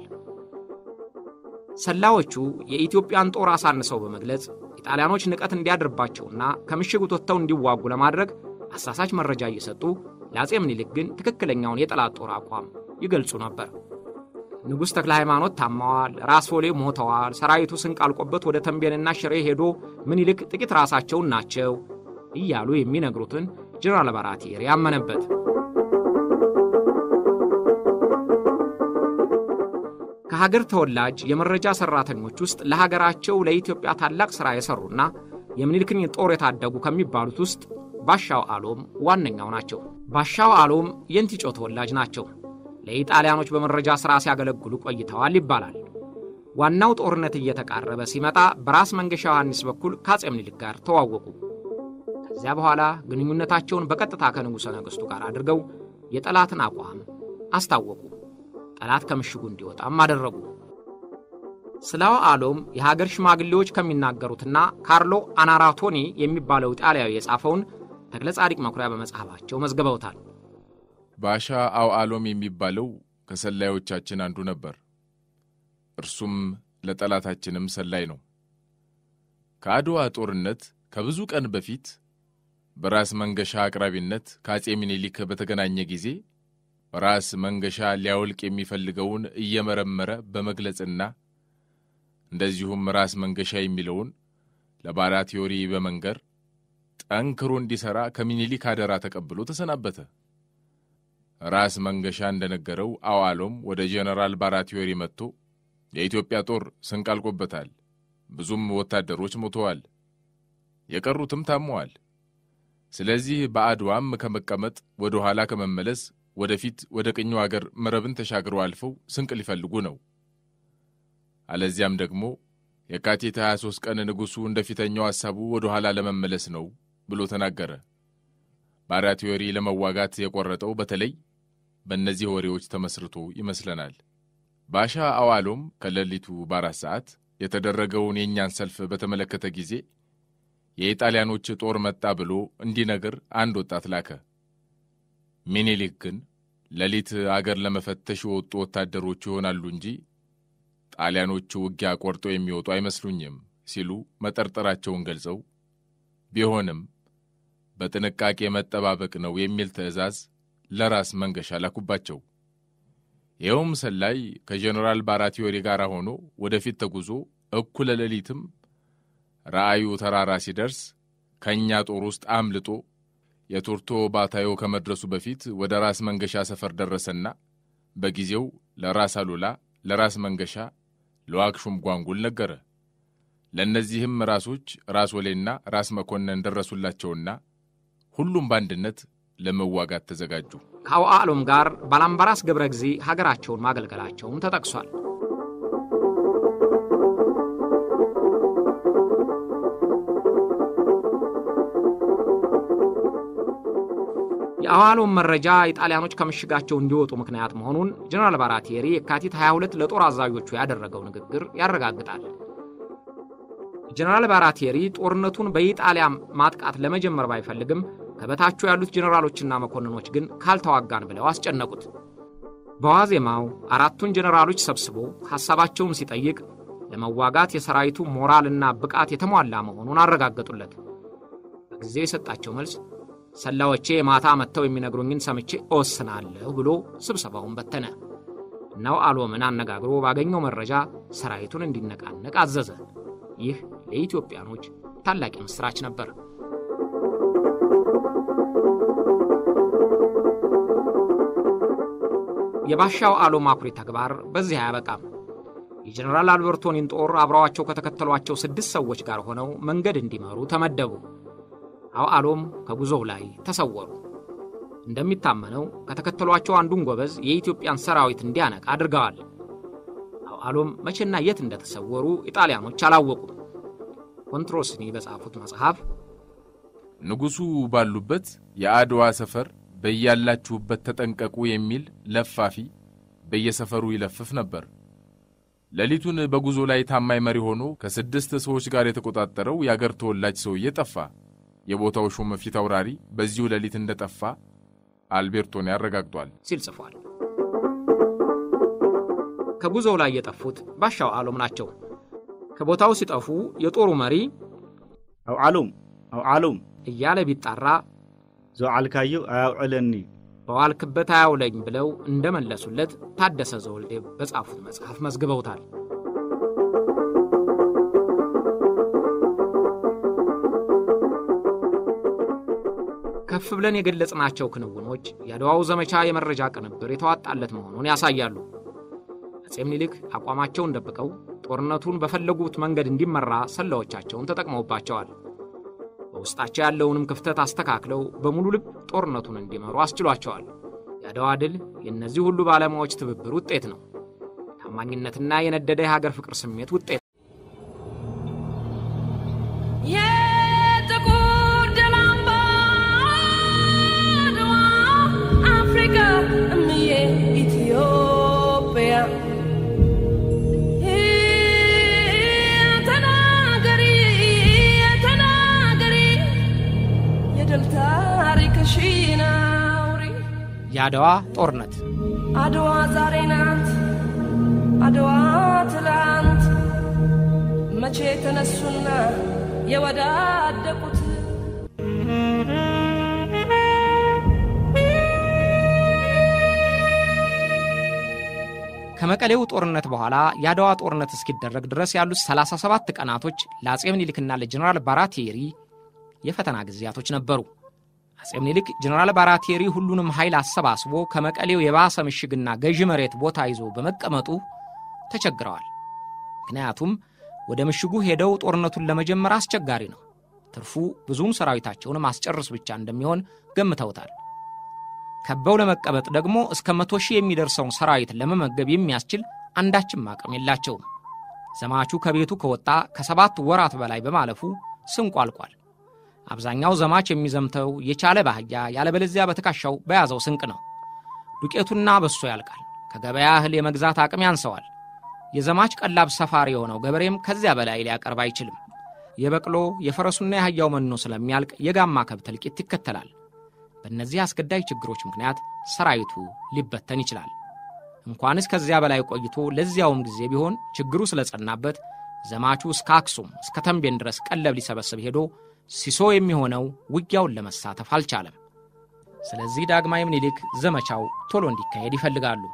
ሰላዮቹ የኢትዮጵያን ጦር አሳንሰው በመግለጽ ኢጣሊያኖች ንቀት እንዲያድርባቸውና ከምሽጉት ወጥተው እንዲዋጉ ለማድረግ አሳሳች መረጃ እየሰጡ ለአጼ ምኒልክ ግን ትክክለኛውን የጠላት ጦር አቋም ይገልጹ ነበር። ንጉሥ ተክለ ሃይማኖት ታመዋል፣ ራስ ፎሌ ሞተዋል፣ ሰራዊቱ ስንቅ አልቆበት ወደ ተንቤንና ሽሬ ሄዶ ምኒልክ ጥቂት ራሳቸውን ናቸው እያሉ የሚነግሩትን ጀነራል ባራቴሪ ያመነበት። ከሀገር ተወላጅ የመረጃ ሠራተኞች ውስጥ ለሀገራቸው ለኢትዮጵያ ታላቅ ሥራ የሠሩና የምኒልክን ጦር የታደጉ ከሚባሉት ውስጥ ባሻው አሎም ዋነኛው ናቸው። ባሻው አሎም የእንቲጮ ተወላጅ ናቸው። ለኢጣሊያኖች በመረጃ ሥራ ሲያገለግሉ ቆይተዋል ይባላል። ዋናው ጦርነት እየተቃረበ ሲመጣ በራስ መንገሻ ዮሐንስ በኩል ከአጼ ምኒልክ ጋር ተዋወቁ። ከዚያ በኋላ ግንኙነታቸውን በቀጥታ ከንጉሠ ነገሥቱ ጋር አድርገው የጠላትን አቋም አስታወቁ። ጠላት ከምሽጉ እንዲወጣም አደረጉ። ስለ አሎም የሀገር ሽማግሌዎች ከሚናገሩትና ካርሎ አናራቶኒ የሚባለው ጣሊያዊ የጻፈውን ተክለ ጻዲቅ መኩሪያ በመጽሐፋቸው መዝግበውታል። ባሻ አው አሎም የሚባለው ከሰላዮቻችን አንዱ ነበር። እርሱም ለጠላታችንም ሰላይ ነው። ከአድዋ ጦርነት ከብዙ ቀን በፊት በራስ መንገሻ አቅራቢነት ከአጼ ምኒልክ በተገናኘ ጊዜ ራስ መንገሻ ሊያወልቅ የሚፈልገውን እየመረመረ በመግለጽና እንደዚሁም ራስ መንገሻ የሚለውን ለባራቲዮሪ በመንገር ጠንክሮ እንዲሠራ ከምኒልክ አደራ ተቀብሎ ተሰናበተ። ራስ መንገሻ እንደነገረው አዋሎም ወደ ጄኔራል ባራቲዮሪ መጥቶ የኢትዮጵያ ጦር ስንቅ አልቆበታል፣ ብዙም ወታደሮች ሞተዋል፣ የቀሩትም ታመዋል። ስለዚህ በአድዋም ከመቀመጥ ወደ ኋላ ከመመለስ ወደፊት ወደ ቅኙ አገር መረብን ተሻግረው አልፈው ስንቅ ሊፈልጉ ነው። አለዚያም ደግሞ የካቲት 23 ቀን ንጉሡ እንደ ፊተኛው ሐሳቡ ወደ ኋላ ለመመለስ ነው ብሎ ተናገረ። ባራቲዮሪ ለመዋጋት የቆረጠው በተለይ በእነዚህ ወሬዎች ተመስርቶ ይመስለናል። ባሻ አዋሎም ከሌሊቱ በአራት ሰዓት የተደረገውን የእኛን ሰልፍ በተመለከተ ጊዜ የኢጣሊያኖች ጦር መጣ ብሎ እንዲነግር አንድ ወጣት ላከ። ሚኒሊክ ግን ሌሊት አገር ለመፈተሽ የወጡ ወታደሮች ይሆናሉ እንጂ ጣሊያኖቹ ውጊያ ቆርጦ የሚወጡ አይመስሉኝም ሲሉ መጠርጠራቸውን ገልጸው ቢሆንም በጥንቃቄ መጠባበቅ ነው የሚል ትዕዛዝ ለራስ መንገሻ ላኩባቸው። ይኸውም ሰላይ ከጄኔራል ባራቲዮሪ ጋር ሆኖ ወደፊት ተጉዞ እኩለ ሌሊትም ራእዩ ተራራ ሲደርስ ከእኛ ጦር ውስጥ አምልጦ የቱርቶ ባታዮ ከመድረሱ በፊት ወደ ራስ መንገሻ ሰፈር ደረሰና በጊዜው ለራስ አሉላ፣ ለራስ መንገሻ፣ ለዋክሹም ጓንጉል ነገረ። ለእነዚህም ራሶች ራስ ወሌና ራስ መኮንን ደረሱላቸውና ሁሉም በአንድነት ለመዋጋት ተዘጋጁ። ከአውዓሎም ጋር ባላምባራስ ገብረ ጊዜ ሀገራቸውን ማገልገላቸውም ተጠቅሷል። የአዋሎም መረጃ የጣሊያኖች ከምሽጋቸው እንዲወጡ ምክንያት መሆኑን ጀነራል ባራቴሪ የካቲት 22 ለጦር አዛዦቹ ያደረገው ንግግር ያረጋግጣል። ጀነራል ባራቴሪ ጦርነቱን በኢጣሊያ ማጥቃት ለመጀመር ባይፈልግም ከበታቸው ያሉት ጀነራሎችና መኮንኖች ግን ካልተዋጋን ብለው አስጨነቁት። በዋዜማው አራቱን ጀነራሎች ሰብስቦ ሐሳባቸውን ሲጠይቅ ለመዋጋት የሰራዊቱ ሞራልና ብቃት የተሟላ መሆኑን አረጋገጡለት። በጊዜ የሰጣቸው መልስ ሰላዮቼ ማታ መጥተው የሚነግሩኝን ሰምቼ እወስናለሁ ብሎ ስብሰባውን በተነ። እናው አሎምን አነጋግሮ ባገኘው መረጃ ሰራዊቱን እንዲነቃነቅ አዘዘ። ይህ ለኢትዮጵያኖች ታላቅ ምስራች ነበር። የባሻው አሎም አኩሪ ተግባር በዚህ አያበቃም። የጀኔራል አልበርቶኒን ጦር አብረዋቸው ከተከተሏቸው ስድስት ሰዎች ጋር ሆነው መንገድ እንዲመሩ ተመደቡ። አውዓሎም ከጉዞው ላይ ተሰወሩ። እንደሚታመነው ከተከተሏቸው አንዱን ጎበዝ የኢትዮጵያን ሰራዊት እንዲያነቃ አድርገዋል። አውዓሎም መቼና የት እንደተሰወሩ ኢጣሊያኖች አላወቁም። ኮንትሮስኒ በጻፉት መጽሐፍ ንጉሡ ባሉበት የአድዋ ሰፈር በያላችሁበት ተጠንቀቁ የሚል ለፋፊ በየሰፈሩ ይለፍፍ ነበር። ሌሊቱን በጉዞ ላይ ታማኝ መሪ ሆኖ ከስድስት ሰዎች ጋር የተቆጣጠረው የአገር ተወላጅ ሰውዬ ጠፋ። የቦታው ሹም ፊት አውራሪ በዚሁ ሌሊት እንደጠፋ አልቤርቶኒ አረጋግጧል ሲል ጽፏል። ከጉዞው ላይ የጠፉት ባሻው አሎም ናቸው። ከቦታው ሲጠፉ የጦሩ መሪ አውዓሎም አውዓሎም እያለ ቢጣራ ዘውዓልካዮ አያውዕለኒ በዋልክበት አያውለኝ ብለው እንደመለሱለት ታደሰ ዘወልዴ በጻፉት መጽሐፍ መዝግበውታል። ከፍ ብለን የገለጽናቸው ክንውኖች የአድዋው ዘመቻ የመረጃ ቅንብር የተዋጣለት መሆኑን ያሳያሉ። አፄ ምኒልክ አቋማቸውን ደብቀው ጦርነቱን በፈለጉት መንገድ እንዲመራ ሰላዮቻቸውን ተጠቅመውባቸዋል። በውስጣቸው ያለውንም ክፍተት አስተካክለው በሙሉ ልብ ጦርነቱን እንዲመሩ አስችሏቸዋል። የአድዋ ድል የእነዚህ ሁሉ ባለሙያዎች ትብብር ውጤት ነው። ታማኝነትና የነደደ የሀገር ፍቅር ስሜት ውጤት የጥቁር ደም አምባ አድዋ አፍሪካ እምዬ ኢትዮጵያ ተናገሪ ተናገሪ የድል ታሪክሽን አውሪ የአድዋ ጦርነት አድዋ ዛሬ ናት አድዋ ትላንት መቼ ተነሱና የወዳደቁት ከመቀሌው ጦርነት በኋላ የአድዋ ጦርነት እስኪደረግ ድረስ ያሉት 37 ቀናቶች ለአፄ ምኒልክና ለጀኔራል ባራቴሪ የፈተና ጊዜያቶች ነበሩ። አፄ ምኒልክ ጀኔራል ባራቴሪ ሁሉንም ኃይል አሰባስቦ ከመቀሌው የባሰ ምሽግና ገዢ መሬት ቦታ ይዞ በመቀመጡ ተቸግረዋል። ምክንያቱም ወደ ምሽጉ ሄደው ጦርነቱን ለመጀመር አስቸጋሪ ነው። ትርፉ ብዙም ሰራዊታቸውን ማስጨረስ ብቻ እንደሚሆን ገምተውታል። ከበው ለመቀመጥ ደግሞ እስከ መቶ ሺህ የሚደርሰውን ሰራዊት ለመመገብ የሚያስችል አንዳችም አቅም የላቸውም። ዘማቹ ከቤቱ ከወጣ ከሰባት ወራት በላይ በማለፉ ስንቁ አልቋል። አብዛኛው ዘማች የሚዘምተው የቻለ ባህያ ያለበለዚያ በትከሻው በያዘው ስንቅ ነው። ዱቄቱና በሶ ያልቃል። ከገበያ እህል የመግዛት አቅም ያንሰዋል። የዘማች ቀላብ ሰፋሪ የሆነው ገበሬም ከዚያ በላይ ሊያቀርብ አይችልም። የበቅሎ የፈረሱና የአህያው መኖ ስለሚያልቅ የጋማ ከብት እልቂት ይከተላል። በእነዚህ አስገዳጅ ችግሮች ምክንያት ሰራዊቱ ሊበተን ይችላል። እንኳንስ ከዚያ በላይ ቆይቶ ለዚያውም ጊዜ ቢሆን ችግሩ ስለጸናበት ዘማቹ እስከ አክሱም እስከ ተንቤን ድረስ ቀለብ ሊሰበስብ ሄዶ ሲሶ የሚሆነው ውጊያውን ለመሳተፍ አልቻለም። ስለዚህ ዳግማዊ ምኒልክ ዘመቻው ቶሎ እንዲካሄድ ይፈልጋሉ።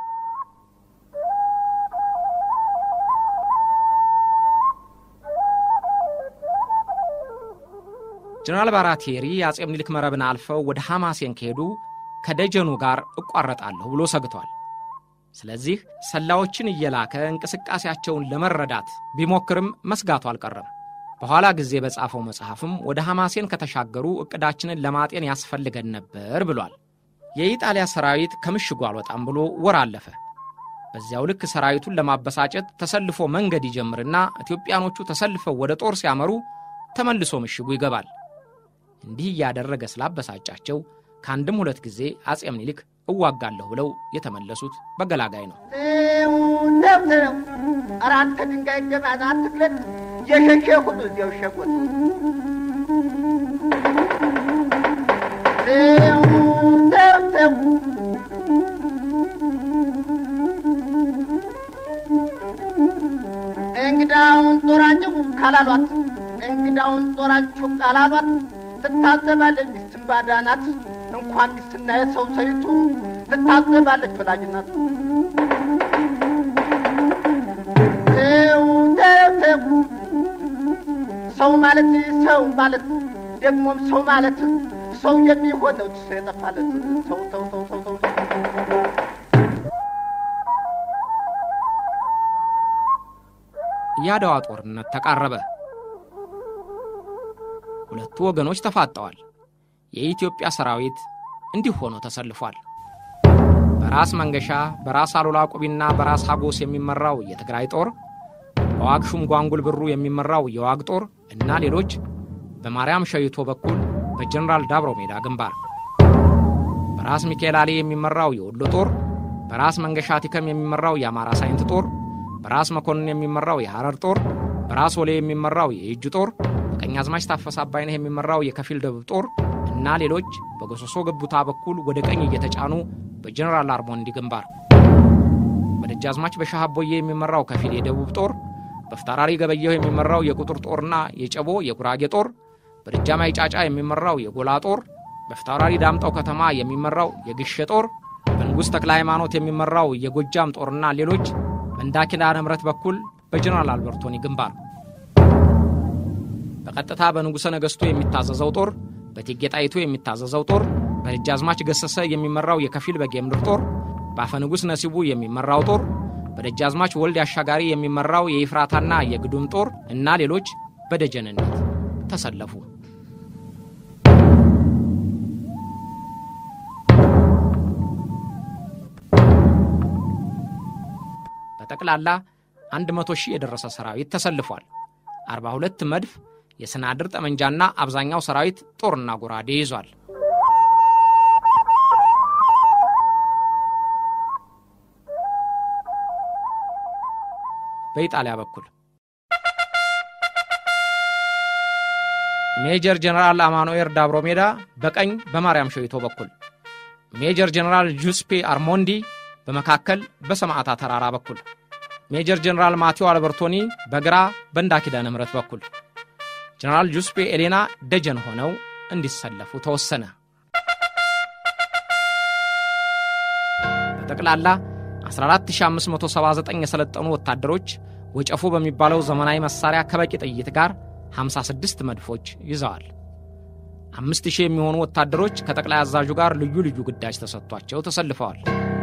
ጀነራል ባራቴሪ የአፄ ምኒልክ መረብን አልፈው ወደ ሐማሴን ከሄዱ ከደጀኑ ጋር እቋረጣለሁ ብሎ ሰግቷል። ስለዚህ ሰላዮችን እየላከ እንቅስቃሴያቸውን ለመረዳት ቢሞክርም መስጋቱ አልቀረም። በኋላ ጊዜ በጻፈው መጽሐፍም ወደ ሐማሴን ከተሻገሩ ዕቅዳችንን ለማጤን ያስፈልገን ነበር ብሏል። የኢጣሊያ ሰራዊት ከምሽጉ አልወጣም ብሎ ወር አለፈ። በዚያው ልክ ሰራዊቱን ለማበሳጨት ተሰልፎ መንገድ ይጀምርና ኢትዮጵያኖቹ ተሰልፈው ወደ ጦር ሲያመሩ ተመልሶ ምሽጉ ይገባል። እንዲህ እያደረገ ስላበሳጫቸው ከአንድም ሁለት ጊዜ አጼ ምኒልክ እዋጋለሁ ብለው የተመለሱት በገላጋይ ነው። ደብተረው አራት ድንጋይ ገባዛ አትክለት የሸሸ ሁሉ እዚያው ሸጉት ደብተው እንግዳውን ጦራችሁ ካላሏት እንግዳውን ጦራችሁ ካላሏት ትታዘባለች ሚስትን ባዳናት እንኳን ሚስትና የሰው ሰይቱ ትታዘባለች ወላጅናት ሰው ማለት ሰው ማለት ደግሞም ሰው ማለት ሰው የሚሆነው ሰው የጠፋለት ሰው ሰው ሰው ሰው ሰው የአድዋ ጦርነት ተቃረበ። ሁለቱ ወገኖች ተፋጠዋል። የኢትዮጵያ ሰራዊት እንዲህ ሆኖ ተሰልፏል። በራስ መንገሻ፣ በራስ አሉላ ቁቢና በራስ ሀጎስ የሚመራው የትግራይ ጦር፣ በዋግ ሹም ጓንጉል ብሩ የሚመራው የዋግ ጦር እና ሌሎች በማርያም ሸይቶ በኩል በጀኔራል ዳብሮ ሜዳ ግንባር፣ በራስ ሚካኤል አሌ የሚመራው የወሎ ጦር፣ በራስ መንገሻ ቲከም የሚመራው የአማራ ሳይንት ጦር፣ በራስ መኮንን የሚመራው የሐረር ጦር፣ በራስ ወሌ የሚመራው የእጅ ጦር፣ በቀኛዝማች ታፈሰ አባይነህ የሚመራው የከፊል ደቡብ ጦር እና ሌሎች በጎሶሶ ገቡታ በኩል ወደ ቀኝ እየተጫኑ በጀኔራል አርሞንዲ ግንባር፣ በደጃዝማች በሻህ አቦዬ የሚመራው ከፊል የደቡብ ጦር፣ በፍታራሪ ገበየሁ የሚመራው የቁጥር ጦርና የጨቦ የጉራጌ ጦር፣ በደጃማይ ጫጫ የሚመራው የጎላ ጦር፣ በፍታራሪ ዳምጠው ከተማ የሚመራው የግሼ ጦር፣ በንጉሥ ተክለ ሃይማኖት የሚመራው የጎጃም ጦርና ሌሎች በእንዳ ኪዳነ ምሕረት በኩል በጀኔራል አልበርቶኒ ግንባር፣ በቀጥታ በንጉሠ ነገሥቱ የሚታዘዘው ጦር በእቴጌ ጣይቱ የሚታዘዘው ጦር በደጃዝማች ገሰሰ የሚመራው የከፊል በጌምድር ጦር በአፈ ንጉሥ ነሲቡ የሚመራው ጦር በደጃዝማች ወልድ አሻጋሪ የሚመራው የይፍራታና የግዱም ጦር እና ሌሎች በደጀንነት ተሰለፉ። በጠቅላላ 100 ሺህ የደረሰ ሰራዊት ተሰልፏል። 42 መድፍ የስናድር ጠመንጃና አብዛኛው ሰራዊት ጦርና ጎራዴ ይዟል። በኢጣሊያ በኩል ሜጀር ጀነራል አማኑኤር ዳብሮ ሜዳ በቀኝ በማርያም ሸዊቶ በኩል፣ ሜጀር ጀነራል ጁስፔ አርሞንዲ በመካከል በሰማዕታ ተራራ በኩል፣ ሜጀር ጀነራል ማቴዎ አልበርቶኒ በግራ በእንዳ ኪዳነ ምሕረት በኩል ጀነራል ጁስፔ ኤሌና ደጀን ሆነው እንዲሰለፉ ተወሰነ። በጠቅላላ 14579 የሰለጠኑ ወታደሮች ወጨፎ በሚባለው ዘመናዊ መሳሪያ ከበቂ ጥይት ጋር 56 መድፎች ይዘዋል። 5000 የሚሆኑ ወታደሮች ከጠቅላይ አዛዡ ጋር ልዩ ልዩ ግዳጅ ተሰጥቷቸው ተሰልፈዋል።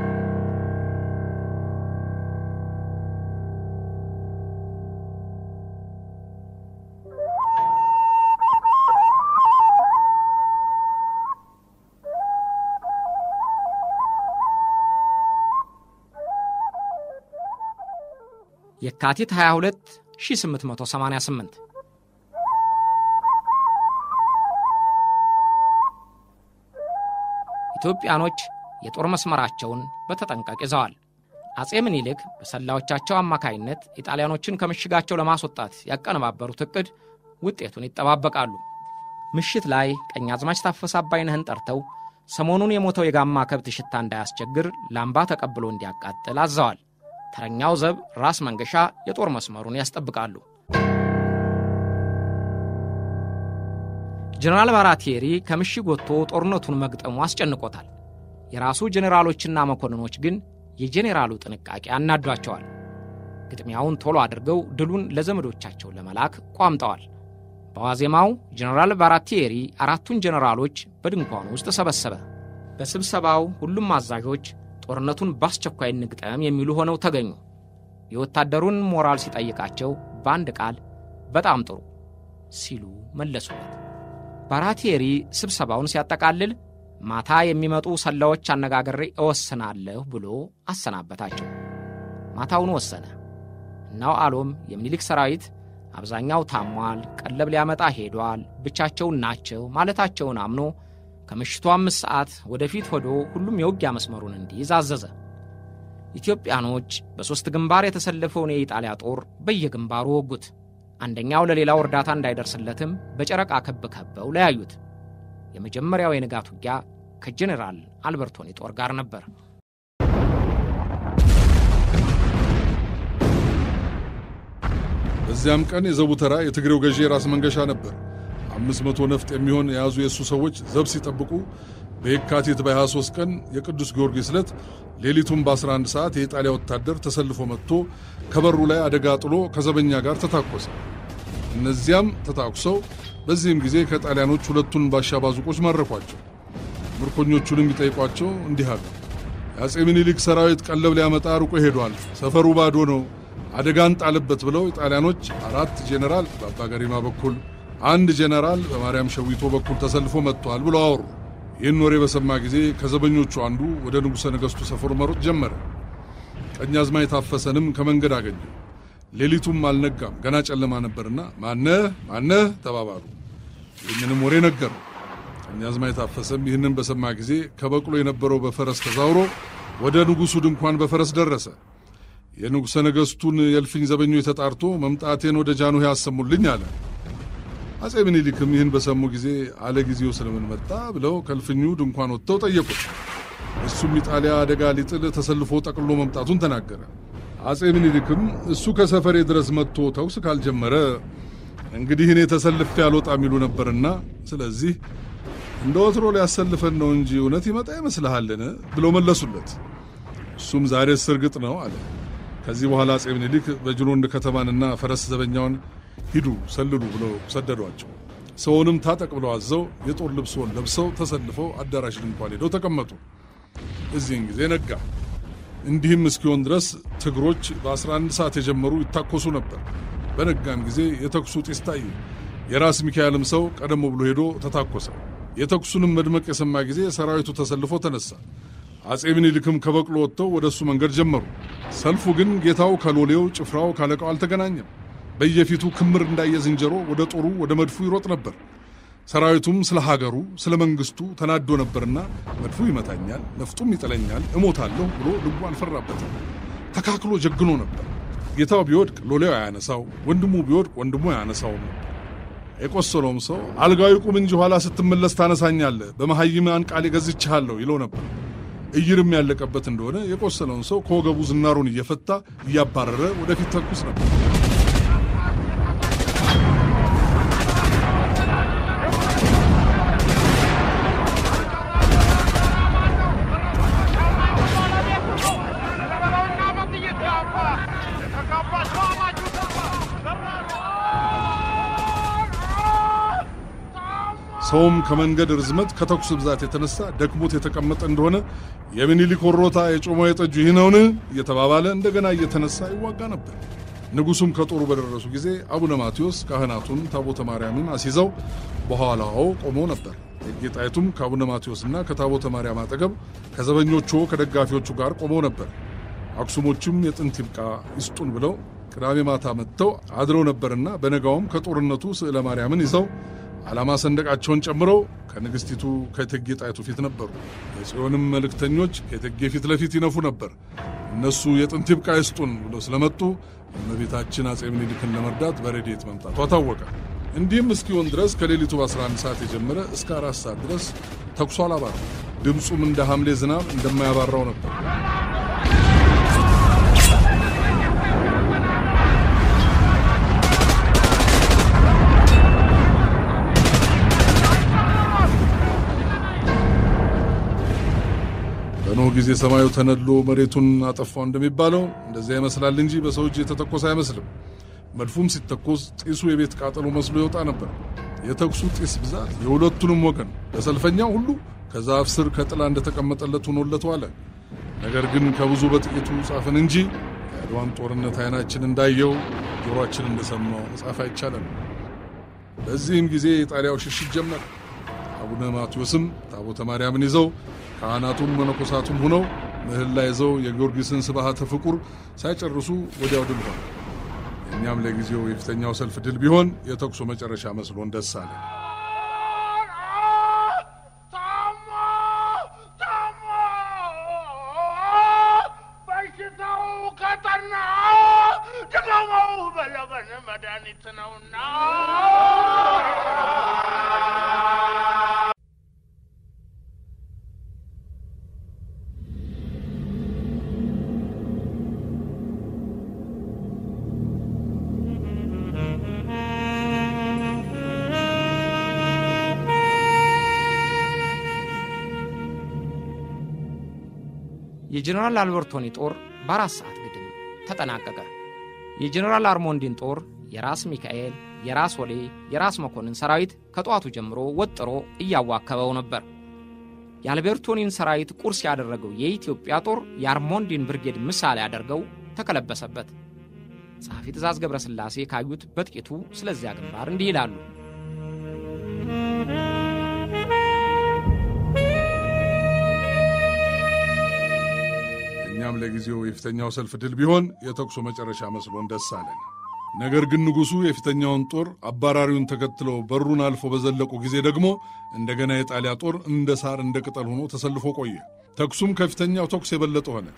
የካቲት 22 1888 ኢትዮጵያኖች የጦር መስመራቸውን በተጠንቀቅ ይዘዋል። አጼ ምኒልክ በሰላዮቻቸው አማካይነት ኢጣሊያኖችን ከምሽጋቸው ለማስወጣት ያቀነባበሩት ዕቅድ ውጤቱን ይጠባበቃሉ። ምሽት ላይ ቀኛዝማች ታፈሰ አባይነህን ጠርተው ሰሞኑን የሞተው የጋማ ከብት ሽታ እንዳያስቸግር ላምባ ተቀብሎ እንዲያቃጥል አዘዋል። ተረኛው ዘብ ራስ መንገሻ የጦር መስመሩን ያስጠብቃሉ። ጀነራል ባራቴሪ ከምሽግ ወጥቶ ጦርነቱን መግጠሙ አስጨንቆታል። የራሱ ጄኔራሎችና መኮንኖች ግን የጄኔራሉ ጥንቃቄ አናዷቸዋል። ግጥሚያውን ቶሎ አድርገው ድሉን ለዘመዶቻቸው ለመላክ ቋምጠዋል። በዋዜማው ጀነራል ባራቴሪ አራቱን ጄኔራሎች በድንኳኑ ውስጥ ሰበሰበ። በስብሰባው ሁሉም አዛዦች ጦርነቱን በአስቸኳይ እንግጠም የሚሉ ሆነው ተገኙ። የወታደሩን ሞራል ሲጠይቃቸው በአንድ ቃል በጣም ጥሩ ሲሉ መለሱለት። ባራቴሪ ስብሰባውን ሲያጠቃልል ማታ የሚመጡ ሰላዮች አነጋግሬ እወስናለሁ ብሎ አሰናበታቸው። ማታውን ወሰነ። እናው አሎም የሚኒሊክ ሰራዊት አብዛኛው ታሟል፣ ቀለብ ሊያመጣ ሄዷል፣ ብቻቸውን ናቸው ማለታቸውን አምኖ ከምሽቱ አምስት ሰዓት ወደፊት ሆዶ ሁሉም የውጊያ መስመሩን እንዲይዝ አዘዘ። ኢትዮጵያኖች በሦስት ግንባር የተሰለፈውን የኢጣሊያ ጦር በየግንባሩ ወጉት። አንደኛው ለሌላው እርዳታ እንዳይደርስለትም በጨረቃ ከብ ከበው ለያዩት። የመጀመሪያው የንጋት ውጊያ ከጄኔራል አልበርቶኒ ጦር ጋር ነበር። በዚያም ቀን የዘቡ ተራ የትግሬው ገዢ የራስ መንገሻ ነበር። አምስት መቶ ነፍጥ የሚሆን የያዙ የእሱ ሰዎች ዘብ ሲጠብቁ በየካቲት በ23 ቀን የቅዱስ ጊዮርጊስ ዕለት ሌሊቱን በ11 ሰዓት የኢጣሊያ ወታደር ተሰልፎ መጥቶ ከበሩ ላይ አደጋ ጥሎ ከዘበኛ ጋር ተታኮሰ። እነዚያም ተታኩሰው በዚህም ጊዜ ከጣሊያኖች ሁለቱን ባሻ ባዙቆች ማረኳቸው። ምርኮኞቹንም ቢጠይቋቸው እንዲህ አሉ። የአፄ ምኒልክ ሰራዊት ቀለብ ሊያመጣ ሩቆ ሄዷል፣ ሰፈሩ ባዶ ነው፣ አደጋን ጣልበት ብለው ጣሊያኖች አራት ጄኔራል በአባ ገሪማ በኩል አንድ ጄኔራል በማርያም ሸዊቶ በኩል ተሰልፎ መጥቷል ብለው አወሩ። ይህን ወሬ በሰማ ጊዜ ከዘበኞቹ አንዱ ወደ ንጉሠ ነገሥቱ ሰፈሩ መሮጥ ጀመረ። ቀኛዝማች የታፈሰንም ከመንገድ አገኘ። ሌሊቱም አልነጋም፣ ገና ጨለማ ነበርና ማነህ ማነህ ተባባሉ። ይህንንም ወሬ ነገሩ። ቀኛዝማች የታፈሰም ይህንን በሰማ ጊዜ ከበቅሎ የነበረው በፈረስ ተዛውሮ ወደ ንጉሡ ድንኳን በፈረስ ደረሰ። የንጉሠ ነገሥቱን የእልፍኝ ዘበኞች ተጣርቶ መምጣቴን ወደ ጃንሆይ ያሰሙልኝ አለ። አፄ ምኒልክም ይህን በሰሙ ጊዜ አለ ጊዜው ስለምን መጣ ብለው ከእልፍኙ ድንኳን ወጥተው ጠየቁት። እሱም ኢጣሊያ አደጋ ሊጥል ተሰልፎ ጠቅሎ መምጣቱን ተናገረ። አፄ ምኒልክም እሱ ከሰፈሬ ድረስ መጥቶ ተኩስ ካልጀመረ እንግዲህ እኔ ተሰልፌ አልወጣም ይሉ ነበርና ስለዚህ እንደ ወትሮ ሊያሰልፈን ነው እንጂ እውነት ይመጣ ይመስልሃልን? ብለው መለሱለት። እሱም ዛሬስ እርግጥ ነው አለ። ከዚህ በኋላ አፄ ምኒልክ በጅሮንድ ከተማንና ፈረስ ዘበኛውን ሂዱ ሰልሉ ብለው ሰደዷቸው። ሰውንም ታጠቅ ብለው አዘው የጦር ልብሶን ለብሰው ተሰልፈው አዳራሽ ድንኳን ሄደው ተቀመጡ። እዚህን ጊዜ ነጋ። እንዲህም እስኪሆን ድረስ ትግሮች በ11 ሰዓት የጀመሩ ይታኮሱ ነበር። በነጋም ጊዜ የተኩሱ ጢስ ታየ። የራስ ሚካኤልም ሰው ቀደም ብሎ ሄዶ ተታኮሰ። የተኩሱንም መድመቅ የሰማ ጊዜ ሰራዊቱ ተሰልፎ ተነሳ። አፄ ምኒልክም ከበቅሎ ወጥተው ወደ እሱ መንገድ ጀመሩ። ሰልፉ ግን ጌታው ከሎሌው ጭፍራው ካለቃው አልተገናኘም። በየፊቱ ክምር እንዳየ ዝንጀሮ ወደ ጦሩ ወደ መድፉ ይሮጥ ነበር። ሰራዊቱም ስለ ሀገሩ ስለ መንግስቱ ተናዶ ነበርና መድፉ ይመታኛል፣ ነፍጡም ይጥለኛል፣ እሞታለሁ ብሎ ልቡ አልፈራበትም። ተካክሎ ጀግኖ ነበር። ጌታው ቢወድቅ ሎሌው አያነሳው፣ ወንድሙ ቢወድቅ ወንድሙ አያነሳውም ነበር። የቆሰለውም ሰው አልጋዊ ቁም እንጂ ኋላ ስትመለስ ታነሳኛለህ፣ በመሐይማን ቃል ገዝቼሃለሁ ይለው ነበር። እይርም ያለቀበት እንደሆነ የቆሰለውን ሰው ከወገቡ ዝናሩን እየፈታ እያባረረ ወደፊት ተኩስ ነበር። ሰውም ከመንገድ ርዝመት ከተኩስ ብዛት የተነሳ ደክሞት የተቀመጠ እንደሆነ የሚኒሊክ ወሮታ የጮማ የጠጁ ይህ ነውን እየተባባለ እንደገና እየተነሳ ይዋጋ ነበር። ንጉሡም ከጦሩ በደረሱ ጊዜ አቡነ ማቴዎስ ካህናቱን ታቦተ ማርያምን አስይዘው በኋላው ቆመው ነበር። እቴጌ ጣይቱም ከአቡነ ማቴዎስና ከታቦተ ማርያም አጠገብ ከዘበኞቹ ከደጋፊዎቹ ጋር ቆመው ነበር። አክሱሞችም የጥንት ይብቃ ይስጡን ብለው ቅዳሜ ማታ መጥተው አድረው ነበርና በነጋውም ከጦርነቱ ስዕለ ማርያምን ይዘው ዓላማ ሰንደቃቸውን ጨምረው ከንግሥቲቱ ከእቴጌ ጣይቱ ፊት ነበሩ። የጽዮንም መልእክተኞች ከእቴጌ ፊት ለፊት ይነፉ ነበር። እነሱ የጥንት ይብቃ ይስጡን ብለው ስለመጡ እመቤታችን አፄ ምኒልክን ለመርዳት በረድኤት መምጣቷ ታወቀ። እንዲህም እስኪሆን ድረስ ከሌሊቱ በ11 ሰዓት የጀመረ እስከ አራት ሰዓት ድረስ ተኩሶ አላባራ። ድምፁም እንደ ሐምሌ ዝናብ እንደማያባራው ነበር። በኖህ ጊዜ ሰማዩ ተነድሎ መሬቱን አጠፋው እንደሚባለው እንደዚያ ይመስላል እንጂ በሰው እጅ የተተኮሰ አይመስልም። መድፉም ሲተኮስ ጢሱ የቤት ቃጠሎ መስሎ ይወጣ ነበር። የተኩሱ ጢስ ብዛት የሁለቱንም ወገን ለሰልፈኛው ሁሉ ከዛፍ ስር ከጥላ እንደተቀመጠለት ሆኖለት ዋለ። ነገር ግን ከብዙ በጥቂቱ ጻፍን እንጂ የአድዋን ጦርነት አይናችን እንዳየው ጆሮአችን እንደሰማው መጻፍ አይቻለን። በዚህም ጊዜ የጣሊያው ሽሽት ጀመረ። አቡነ ማቴዎስም ታቦተ ማርያምን ይዘው ካህናቱም መነኮሳቱም ሁነው ምህላ ይዘው የጊዮርጊስን ስብሐተ ፍቁር ሳይጨርሱ ወዲያው ድል ሆነ። እኛም ለጊዜው የፊተኛው ሰልፍ ድል ቢሆን የተኩሱ መጨረሻ መስሎን ደስ አለ። በሽታው ከጠና ድገመው በለበን መድኃኒት ነውና የጀኔራል አልበርቶኒ ጦር በአራት ሰዓት ግድም ተጠናቀቀ። የጀኔራል አርሞንዲን ጦር የራስ ሚካኤል፣ የራስ ወሌ፣ የራስ መኮንን ሰራዊት ከጠዋቱ ጀምሮ ወጥሮ እያዋከበው ነበር። የአልቤርቶኒን ሰራዊት ቁርስ ያደረገው የኢትዮጵያ ጦር የአርሞንዲን ብርጌድ ምሳሌ አደርገው ተከለበሰበት። ጸሐፊ ትእዛዝ ገብረ ሥላሴ ካዩት በጥቂቱ ስለዚያ ግንባር እንዲህ ይላሉ። እኛም ለጊዜው የፊተኛው ሰልፍ ድል ቢሆን የተኩሱ መጨረሻ መስሎን ደስ አለን። ነገር ግን ንጉሡ የፊተኛውን ጦር አባራሪውን ተከትለው በሩን አልፎ በዘለቁ ጊዜ ደግሞ እንደገና የጣሊያ ጦር እንደ ሳር እንደ ቅጠል ሆኖ ተሰልፎ ቆየ። ተኩሱም ከፊተኛው ተኩስ የበለጠ ሆነ።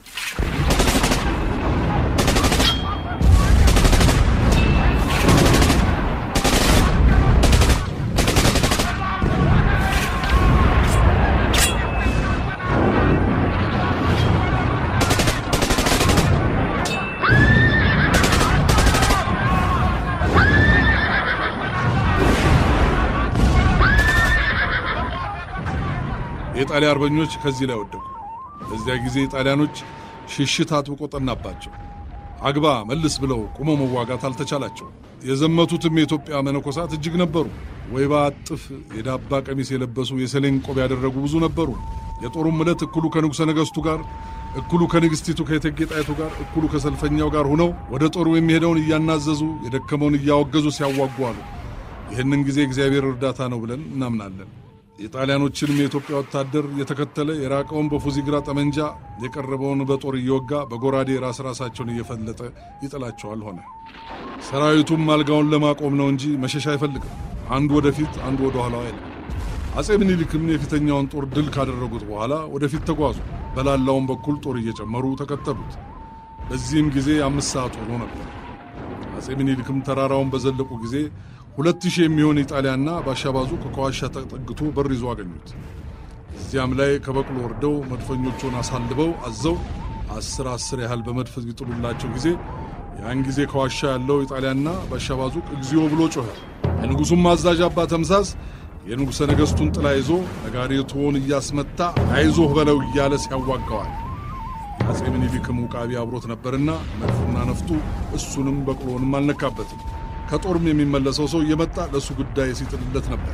የጣሊያ አርበኞች ከዚህ ላይ ወደቁ። በዚያ ጊዜ ጣሊያኖች ሽሽት አጥብቆ ጠናባቸው። አግባ መልስ ብለው ቁመው መዋጋት አልተቻላቸው። የዘመቱትም የኢትዮጵያ መነኮሳት እጅግ ነበሩ። ወይባ አጥፍ የዳባ ቀሚስ የለበሱ የሰሌን ቆብ ያደረጉ ብዙ ነበሩ። የጦሩም ዕለት እኩሉ ከንጉሠ ነገሥቱ ጋር፣ እኩሉ ከንግሥቲቱ ከእቴጌ ጣይቱ ጋር፣ እኩሉ ከሰልፈኛው ጋር ሁነው ወደ ጦሩ የሚሄደውን እያናዘዙ የደከመውን እያወገዙ ሲያዋጉ አሉ። ይህንን ጊዜ እግዚአብሔር እርዳታ ነው ብለን እናምናለን። የጣሊያኖችንም የኢትዮጵያ ወታደር የተከተለ የራቀውን በፉዚግራ ጠመንጃ የቀረበውን በጦር እየወጋ በጎራዴ ራስ ራሳቸውን እየፈለጠ ይጥላቸዋል ሆነ። ሰራዊቱም አልጋውን ለማቆም ነው እንጂ መሸሻ አይፈልግም። አንዱ ወደፊት፣ አንዱ ወደ ኋላው አይልም። አጼ ምኒልክም የፊተኛውን ጦር ድል ካደረጉት በኋላ ወደፊት ተጓዙ። በላላውን በኩል ጦር እየጨመሩ ተከተሉት። በዚህም ጊዜ አምስት ሰዓት ሆኖ ነበር። አጼ ምኒልክም ተራራውን በዘለቁ ጊዜ ሁለት ሺህ የሚሆን ኢጣሊያና ባሻባዙ ከዋሻ ተጠግቶ በር ይዞ አገኙት። እዚያም ላይ ከበቅሎ ወርደው መድፈኞቹን አሳልበው አዘው አስር አስር ያህል በመድፍ ይጥሉላቸው ጊዜ ያን ጊዜ ከዋሻ ያለው ኢጣሊያና ባሻባዙ እግዚኦ ብሎ ጮኸ። የንጉሡም አዛዥ አባ ተምሳስ የንጉሠ ነገሥቱን ጥላ ይዞ ነጋሪቱን እያስመታ አይዞህ በለው እያለ ሲያዋጋዋል። የአጼ ምኒልክም ውቃቢ አብሮት ነበርና መድፉና ነፍጡ እሱንም በቅሎንም አልነካበትም። ከጦርም የሚመለሰው ሰው እየመጣ ለእሱ ጉዳይ ሲጥልለት ነበር።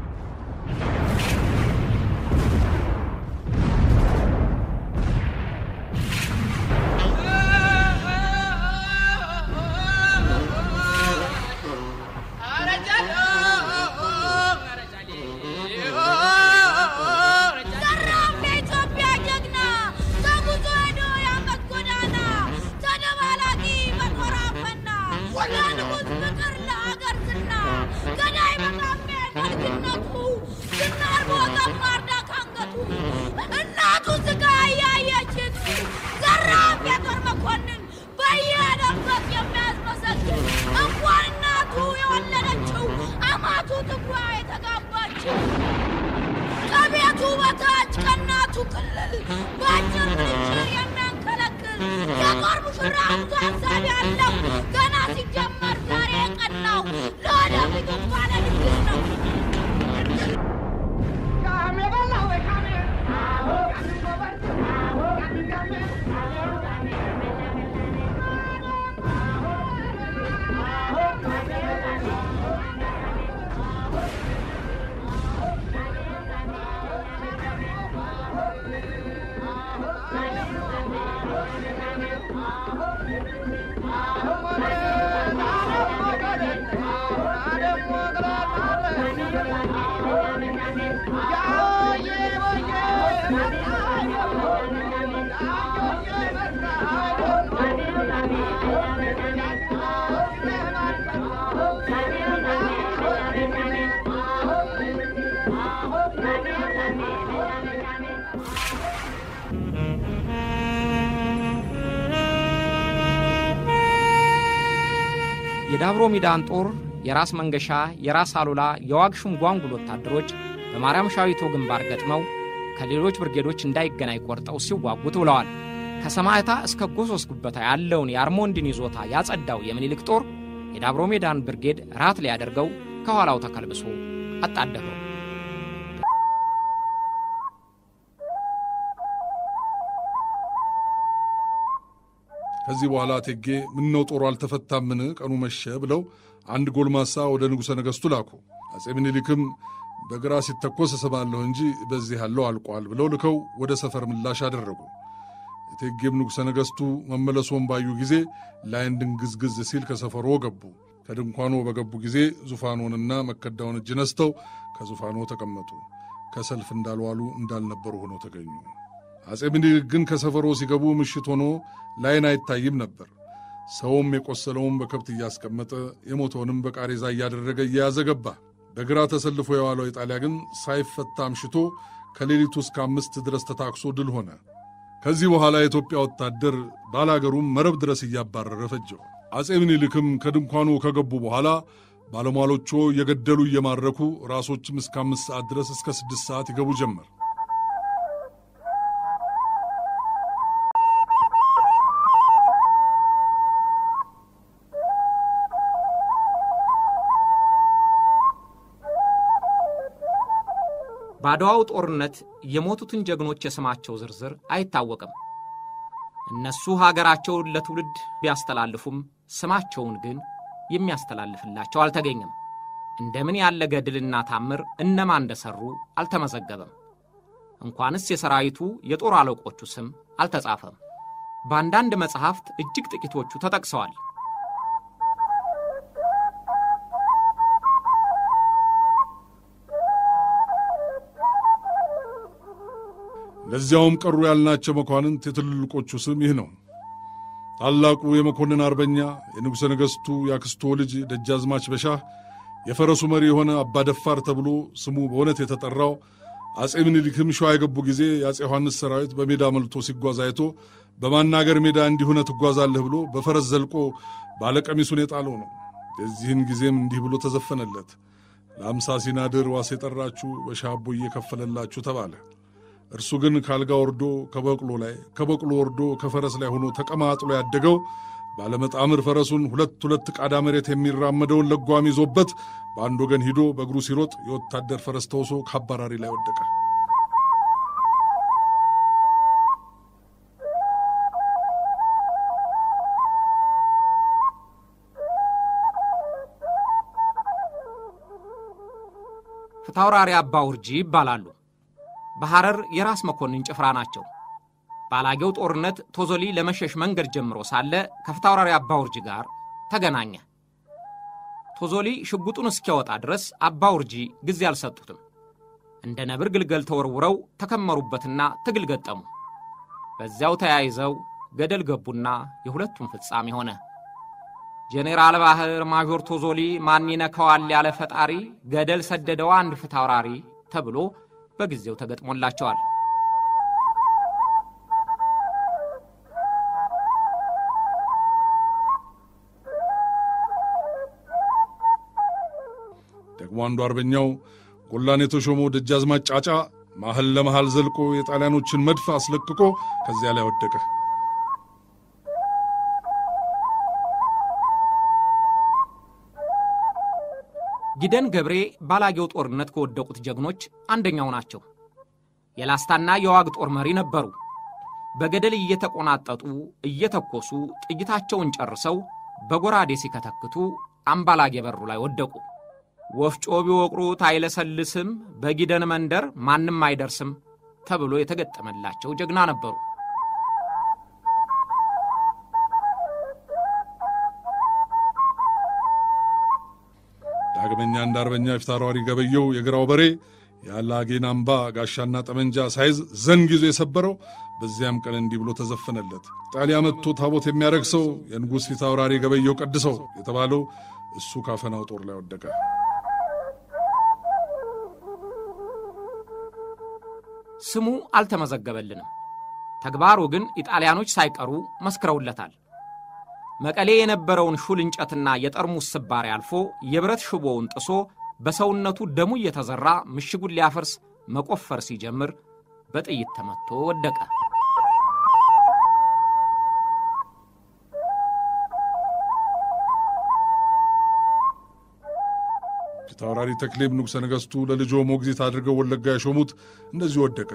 እናቱ ስጋ እያየችን ዘራፍ የጦር መኮንን በየሄደበት የሚያስመሰግን እንኳን እናቱ የወለደችው አማቱ ትጓ የተጋባችው ከቤቱ በታች ከእናቱ ክልል በአጭር ምንጭር የሚያንከለክል የጦር ሙሽራ ሀሳብ ያለው ገና ሲጀመር ዛሬ የቀናው ለወደፊቱ ባለ ድግስ ነው። Ah የዳብሮ ሚዳን ጦር የራስ መንገሻ፣ የራስ አሉላ፣ የዋግሹም ጓንጉል ወታደሮች በማርያም ሻዊቶ ግንባር ገጥመው ከሌሎች ብርጌዶች እንዳይገናኝ ቆርጠው ሲዋጉት ውለዋል። ከሰማዕታ እስከ ጎሶስ ጉበታ ያለውን የአርሞንድን ይዞታ ያጸዳው የምኒልክ ጦር የዳብሮ ሜዳን ብርጌድ ራት ሊያደርገው ከኋላው ተከልብሶ አጣደፈው። ከዚህ በኋላ እቴጌ ምነው ጦሩ አልተፈታምን? ቀኑ መሸ ብለው አንድ ጎልማሳ ወደ ንጉሠ ነገሥቱ ላኩ። አጼ ምኒልክም በግራ ሲተኮስ እሰማለሁ እንጂ በዚህ ያለው አልቋል ብለው ልከው ወደ ሰፈር ምላሽ አደረጉ። እቴጌም ንጉሠ ነገሥቱ መመለሶን ባዩ ጊዜ ላይን ድንግዝግዝ ሲል ከሰፈሮ ገቡ። ከድንኳኖ በገቡ ጊዜ ዙፋኖንና መከዳውን እጅ ነስተው ከዙፋኖ ተቀመጡ። ከሰልፍ እንዳልዋሉ እንዳልነበሩ ሆነው ተገኙ። አጼ ምኒልክ ግን ከሰፈሮ ሲገቡ ምሽት ሆኖ ላይን አይታይም ነበር። ሰውም የቆሰለውን በከብት እያስቀመጠ የሞተውንም በቃሬዛ እያደረገ እየያዘ ገባ። በግራ ተሰልፎ የዋለው ኢጣሊያ ግን ሳይፈታ አምሽቶ ከሌሊቱ እስከ አምስት ድረስ ተታክሶ ድል ሆነ። ከዚህ በኋላ የኢትዮጵያ ወታደር ባላገሩም መረብ ድረስ እያባረረ ፈጀው። አጼ ምኒልክም ከድንኳኑ ከገቡ በኋላ ባለሟሎቹ እየገደሉ እየማረኩ ራሶችም እስከ አምስት ሰዓት ድረስ እስከ ስድስት ሰዓት ይገቡ ጀመር። በአድዋው ጦርነት የሞቱትን ጀግኖች የስማቸው ዝርዝር አይታወቅም። እነሱ ሀገራቸውን ለትውልድ ቢያስተላልፉም ስማቸውን ግን የሚያስተላልፍላቸው አልተገኘም። እንደምን ያለ ገድልና ታምር እነማን እንደሠሩ አልተመዘገበም። እንኳንስ የሰራዊቱ የጦር አለቆቹ ስም አልተጻፈም። በአንዳንድ መጽሐፍት እጅግ ጥቂቶቹ ተጠቅሰዋል። ለዚያውም ቀሩ ያልናቸው መኳንንት የትልልቆቹ ስም ይህ ነው። ታላቁ የመኮንን አርበኛ የንጉሠ ነገሥቱ የአክስቶ ልጅ ደጃዝማች በሻህ የፈረሱ መሪ የሆነ አባደፋር ተብሎ ስሙ በእውነት የተጠራው አጼ ምኒልክም ሸዋ የገቡ ጊዜ የአጼ ዮሐንስ ሰራዊት በሜዳ መልቶ ሲጓዝ አይቶ በማናገር ሜዳ እንዲሁነ ትጓዛለህ ብሎ በፈረስ ዘልቆ ባለቀሚሱን የጣለው ነው። የዚህን ጊዜም እንዲህ ብሎ ተዘፈነለት። ለአምሳ ሲናድር ዋስ የጠራችሁ በሻቦ እየከፈለላችሁ ተባለ። እርሱ ግን ካልጋ ወርዶ ከበቅሎ ላይ ከበቅሎ ወርዶ ከፈረስ ላይ ሆኖ ተቀማጥሎ ያደገው ባለመጣምር ፈረሱን ሁለት ሁለት ቃዳ መሬት የሚራመደውን ለጓም ይዞበት በአንድ ወገን ሂዶ በእግሩ ሲሮጥ የወታደር ፈረስ ተውሶ ከአባራሪ ላይ ወደቀ። ፊታውራሪ አባ ውርጂ ይባላሉ። በሐረር የራስ መኮንን ጭፍራ ናቸው። ባላጌው ጦርነት ቶዞሊ ለመሸሽ መንገድ ጀምሮ ሳለ ከፊታውራሪ አባ ውርጂ ጋር ተገናኘ። ቶዞሊ ሽጉጡን እስኪያወጣ ድረስ አባ ውርጂ ጊዜ አልሰጡትም። እንደ ነብር ግልገል ተወርውረው ተከመሩበትና ትግል ገጠሙ። በዚያው ተያይዘው ገደል ገቡና የሁለቱም ፍጻሜ ሆነ። ጄኔራል ባህር ማዦር ቶዞሊ ማን ይነካዋል ያለ ፈጣሪ ገደል ሰደደው አንድ ፊታውራሪ ተብሎ በጊዜው ተገጥሞላቸዋል። ደግሞ አንዱ አርበኛው ጎላን የተሾመው ደጃዝማች ጫጫ መሐል ለመሐል ዘልቆ የጣሊያኖችን መድፍ አስለቅቆ ከዚያ ላይ ወደቀ። ጊደን ገብሬ ባላጌው ጦርነት ከወደቁት ጀግኖች አንደኛው ናቸው። የላስታና የዋግ ጦር መሪ ነበሩ። በገደል እየተቆናጠጡ እየተኮሱ ጥይታቸውን ጨርሰው በጎራዴ ሲከተክቱ አምባላጌ በሩ ላይ ወደቁ። ወፍጮ ቢወቅሩት አይለሰልስም፣ በጊደን መንደር ማንም አይደርስም ተብሎ የተገጠመላቸው ጀግና ነበሩ። ዳግመኛ እንደ አርበኛ ፊታውራሪ ገበየው የግራው በሬ የአላጌን አምባ ጋሻና ጠመንጃ ሳይዝ ዘንግ ይዞ የሰበረው በዚያም ቀን እንዲህ ብሎ ተዘፈነለት። ጣሊያ መጥቶ ታቦት የሚያደርግ ሰው የንጉሥ ፊታውራሪ ገበየው ቀድሰው የተባለው እሱ ካፈናው ጦር ላይ ወደቀ። ስሙ አልተመዘገበልንም። ተግባሩ ግን ኢጣሊያኖች ሳይቀሩ መስክረውለታል። መቀሌ የነበረውን ሹል እንጨትና የጠርሙስ ስባሪ አልፎ የብረት ሽቦውን ጥሶ በሰውነቱ ደሙ እየተዘራ ምሽጉን ሊያፈርስ መቆፈር ሲጀምር በጥይት ተመቶ ወደቀ። ፊታውራሪ ተክሌም ንጉሠ ነገሥቱ ለልጆ ሞግዚት አድርገው ወለጋ የሾሙት እንደዚሁ ወደቀ።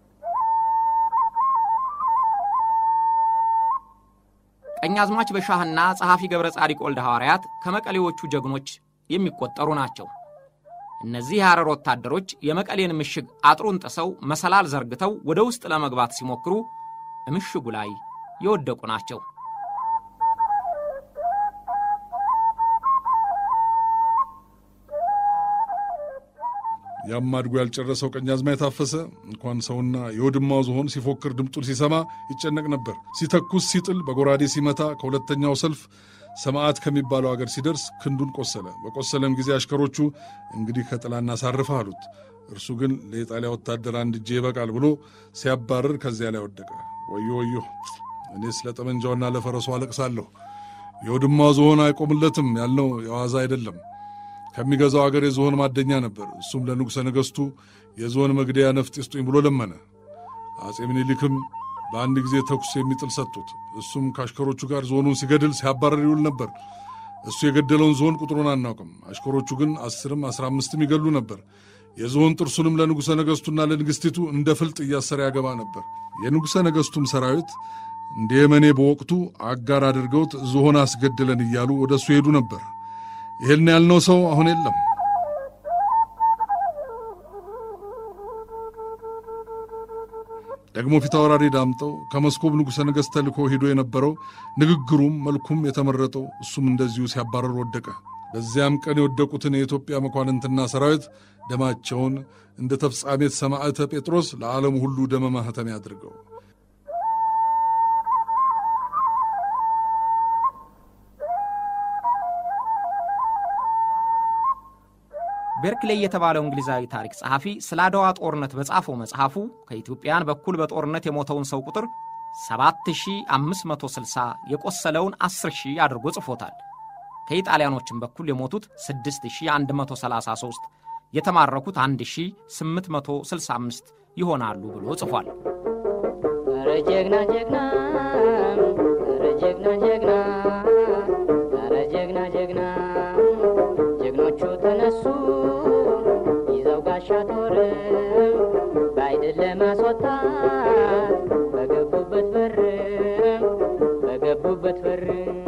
ቀኛዝማች በሻህና ጸሐፊ ገብረ ጻዲቅ ወልደ ሐዋርያት ከመቀሌዎቹ ጀግኖች የሚቆጠሩ ናቸው። እነዚህ የሐረር ወታደሮች የመቀሌን ምሽግ አጥሩን ጥሰው መሰላል ዘርግተው ወደ ውስጥ ለመግባት ሲሞክሩ ምሽጉ ላይ የወደቁ ናቸው። ያም አድጎ ያልጨረሰው ቀኛዝማች ታፈሰ እንኳን ሰውና የወድማው ዝሆን ሲፎክር ድምጡን ሲሰማ ይጨነቅ ነበር። ሲተኩስ ሲጥል፣ በጎራዴ ሲመታ ከሁለተኛው ሰልፍ ሰማዕት ከሚባለው አገር ሲደርስ ክንዱን ቆሰለ። በቆሰለም ጊዜ አሽከሮቹ እንግዲህ ከጥላ እናሳርፈህ አሉት። እርሱ ግን ለኢጣሊያ ወታደር አንድ እጄ ይበቃል ብሎ ሲያባርር ከዚያ ላይ ወደቀ። ወዮ ወዮ! እኔስ ለጠመንጃውና ለፈረሱ አለቅሳለሁ። የወድማው ዝሆን አይቆምለትም ያልነው የዋዛ አይደለም። ከሚገዛው አገር የዝሆን ማደኛ ነበር። እሱም ለንጉሠ ነገሥቱ የዝሆን መግደያ ነፍጥ ይስጡኝ ብሎ ለመነ። አጼ ምኒልክም በአንድ ጊዜ ተኩስ የሚጥል ሰጡት። እሱም ከአሽከሮቹ ጋር ዝሆኑን ሲገድል ሲያባረር ይውል ነበር። እሱ የገደለውን ዝሆን ቁጥሩን አናውቅም። አሽከሮቹ ግን አስርም አስራ አምስትም ይገሉ ነበር። የዝሆን ጥርሱንም ለንጉሠ ነገሥቱና ለንግሥቲቱ እንደ ፍልጥ እያሰረ ያገባ ነበር። የንጉሠ ነገሥቱም ሰራዊት እንደ የመኔ በወቅቱ አጋር አድርገውት ዝሆን አስገድለን እያሉ ወደ እሱ ሄዱ ነበር። ይህን ያልነው ሰው አሁን የለም። ደግሞ ፊታውራሪ ዳምጠው ከመስኮብ ንጉሠ ነገሥት ተልኮ ሄዶ የነበረው ንግግሩም መልኩም የተመረጠው እሱም እንደዚሁ ሲያባረር ወደቀ። በዚያም ቀን የወደቁትን የኢትዮጵያ መኳንንትና ሰራዊት ደማቸውን እንደ ተፍጻሜት ሰማዕተ ጴጥሮስ ለዓለሙ ሁሉ ደመ ማኅተም ያድርገው። ቤርክሌይ የተባለው እንግሊዛዊ ታሪክ ጸሐፊ ስለ አድዋ ጦርነት በጻፈው መጽሐፉ ከኢትዮጵያን በኩል በጦርነት የሞተውን ሰው ቁጥር 7560 የቆሰለውን 10000 አድርጎ ጽፎታል። ከኢጣሊያኖችም በኩል የሞቱት 6133 የተማረኩት 1865 ይሆናሉ ብሎ ጽፏል። ኧረ ጀግና ጀግና ኧረ ጀግና ጀግና ኧረ ጀግና ጀግና ጀግኖቹ ተነሱ ይዘው ጋሻ ጦር በአይድል ለማስወጣት በገቡበት በር በገቡበት በር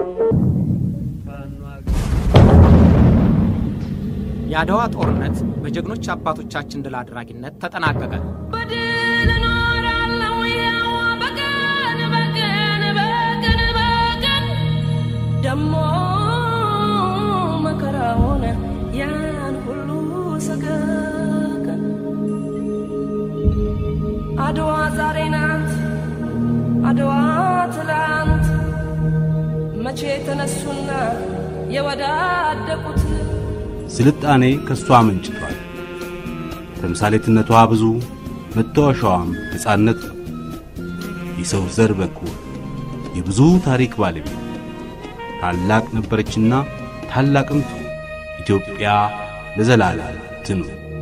የአድዋ ጦርነት በጀግኖች አባቶቻችን ድል አድራጊነት ተጠናቀቀ። በድል እኖራለሁ ያው በቀን በቀን በቀን በቀን ደሞ መከራውን ያን ሁሉ ሰቀቀን አድዋ ዛሬ ናት አድዋ ትላንት መቼ ተነሱና የወዳደቁት ስልጣኔ ከእሷ አመንጭቷል። ተምሳሌትነቷ ብዙ፣ መታወሻዋም ነፃነት ነው። የሰው ዘር በኩል የብዙ ታሪክ ባለቤት ታላቅ ነበረችና ታላቅም ትሁን። ኢትዮጵያ ለዘላለም ትኑር።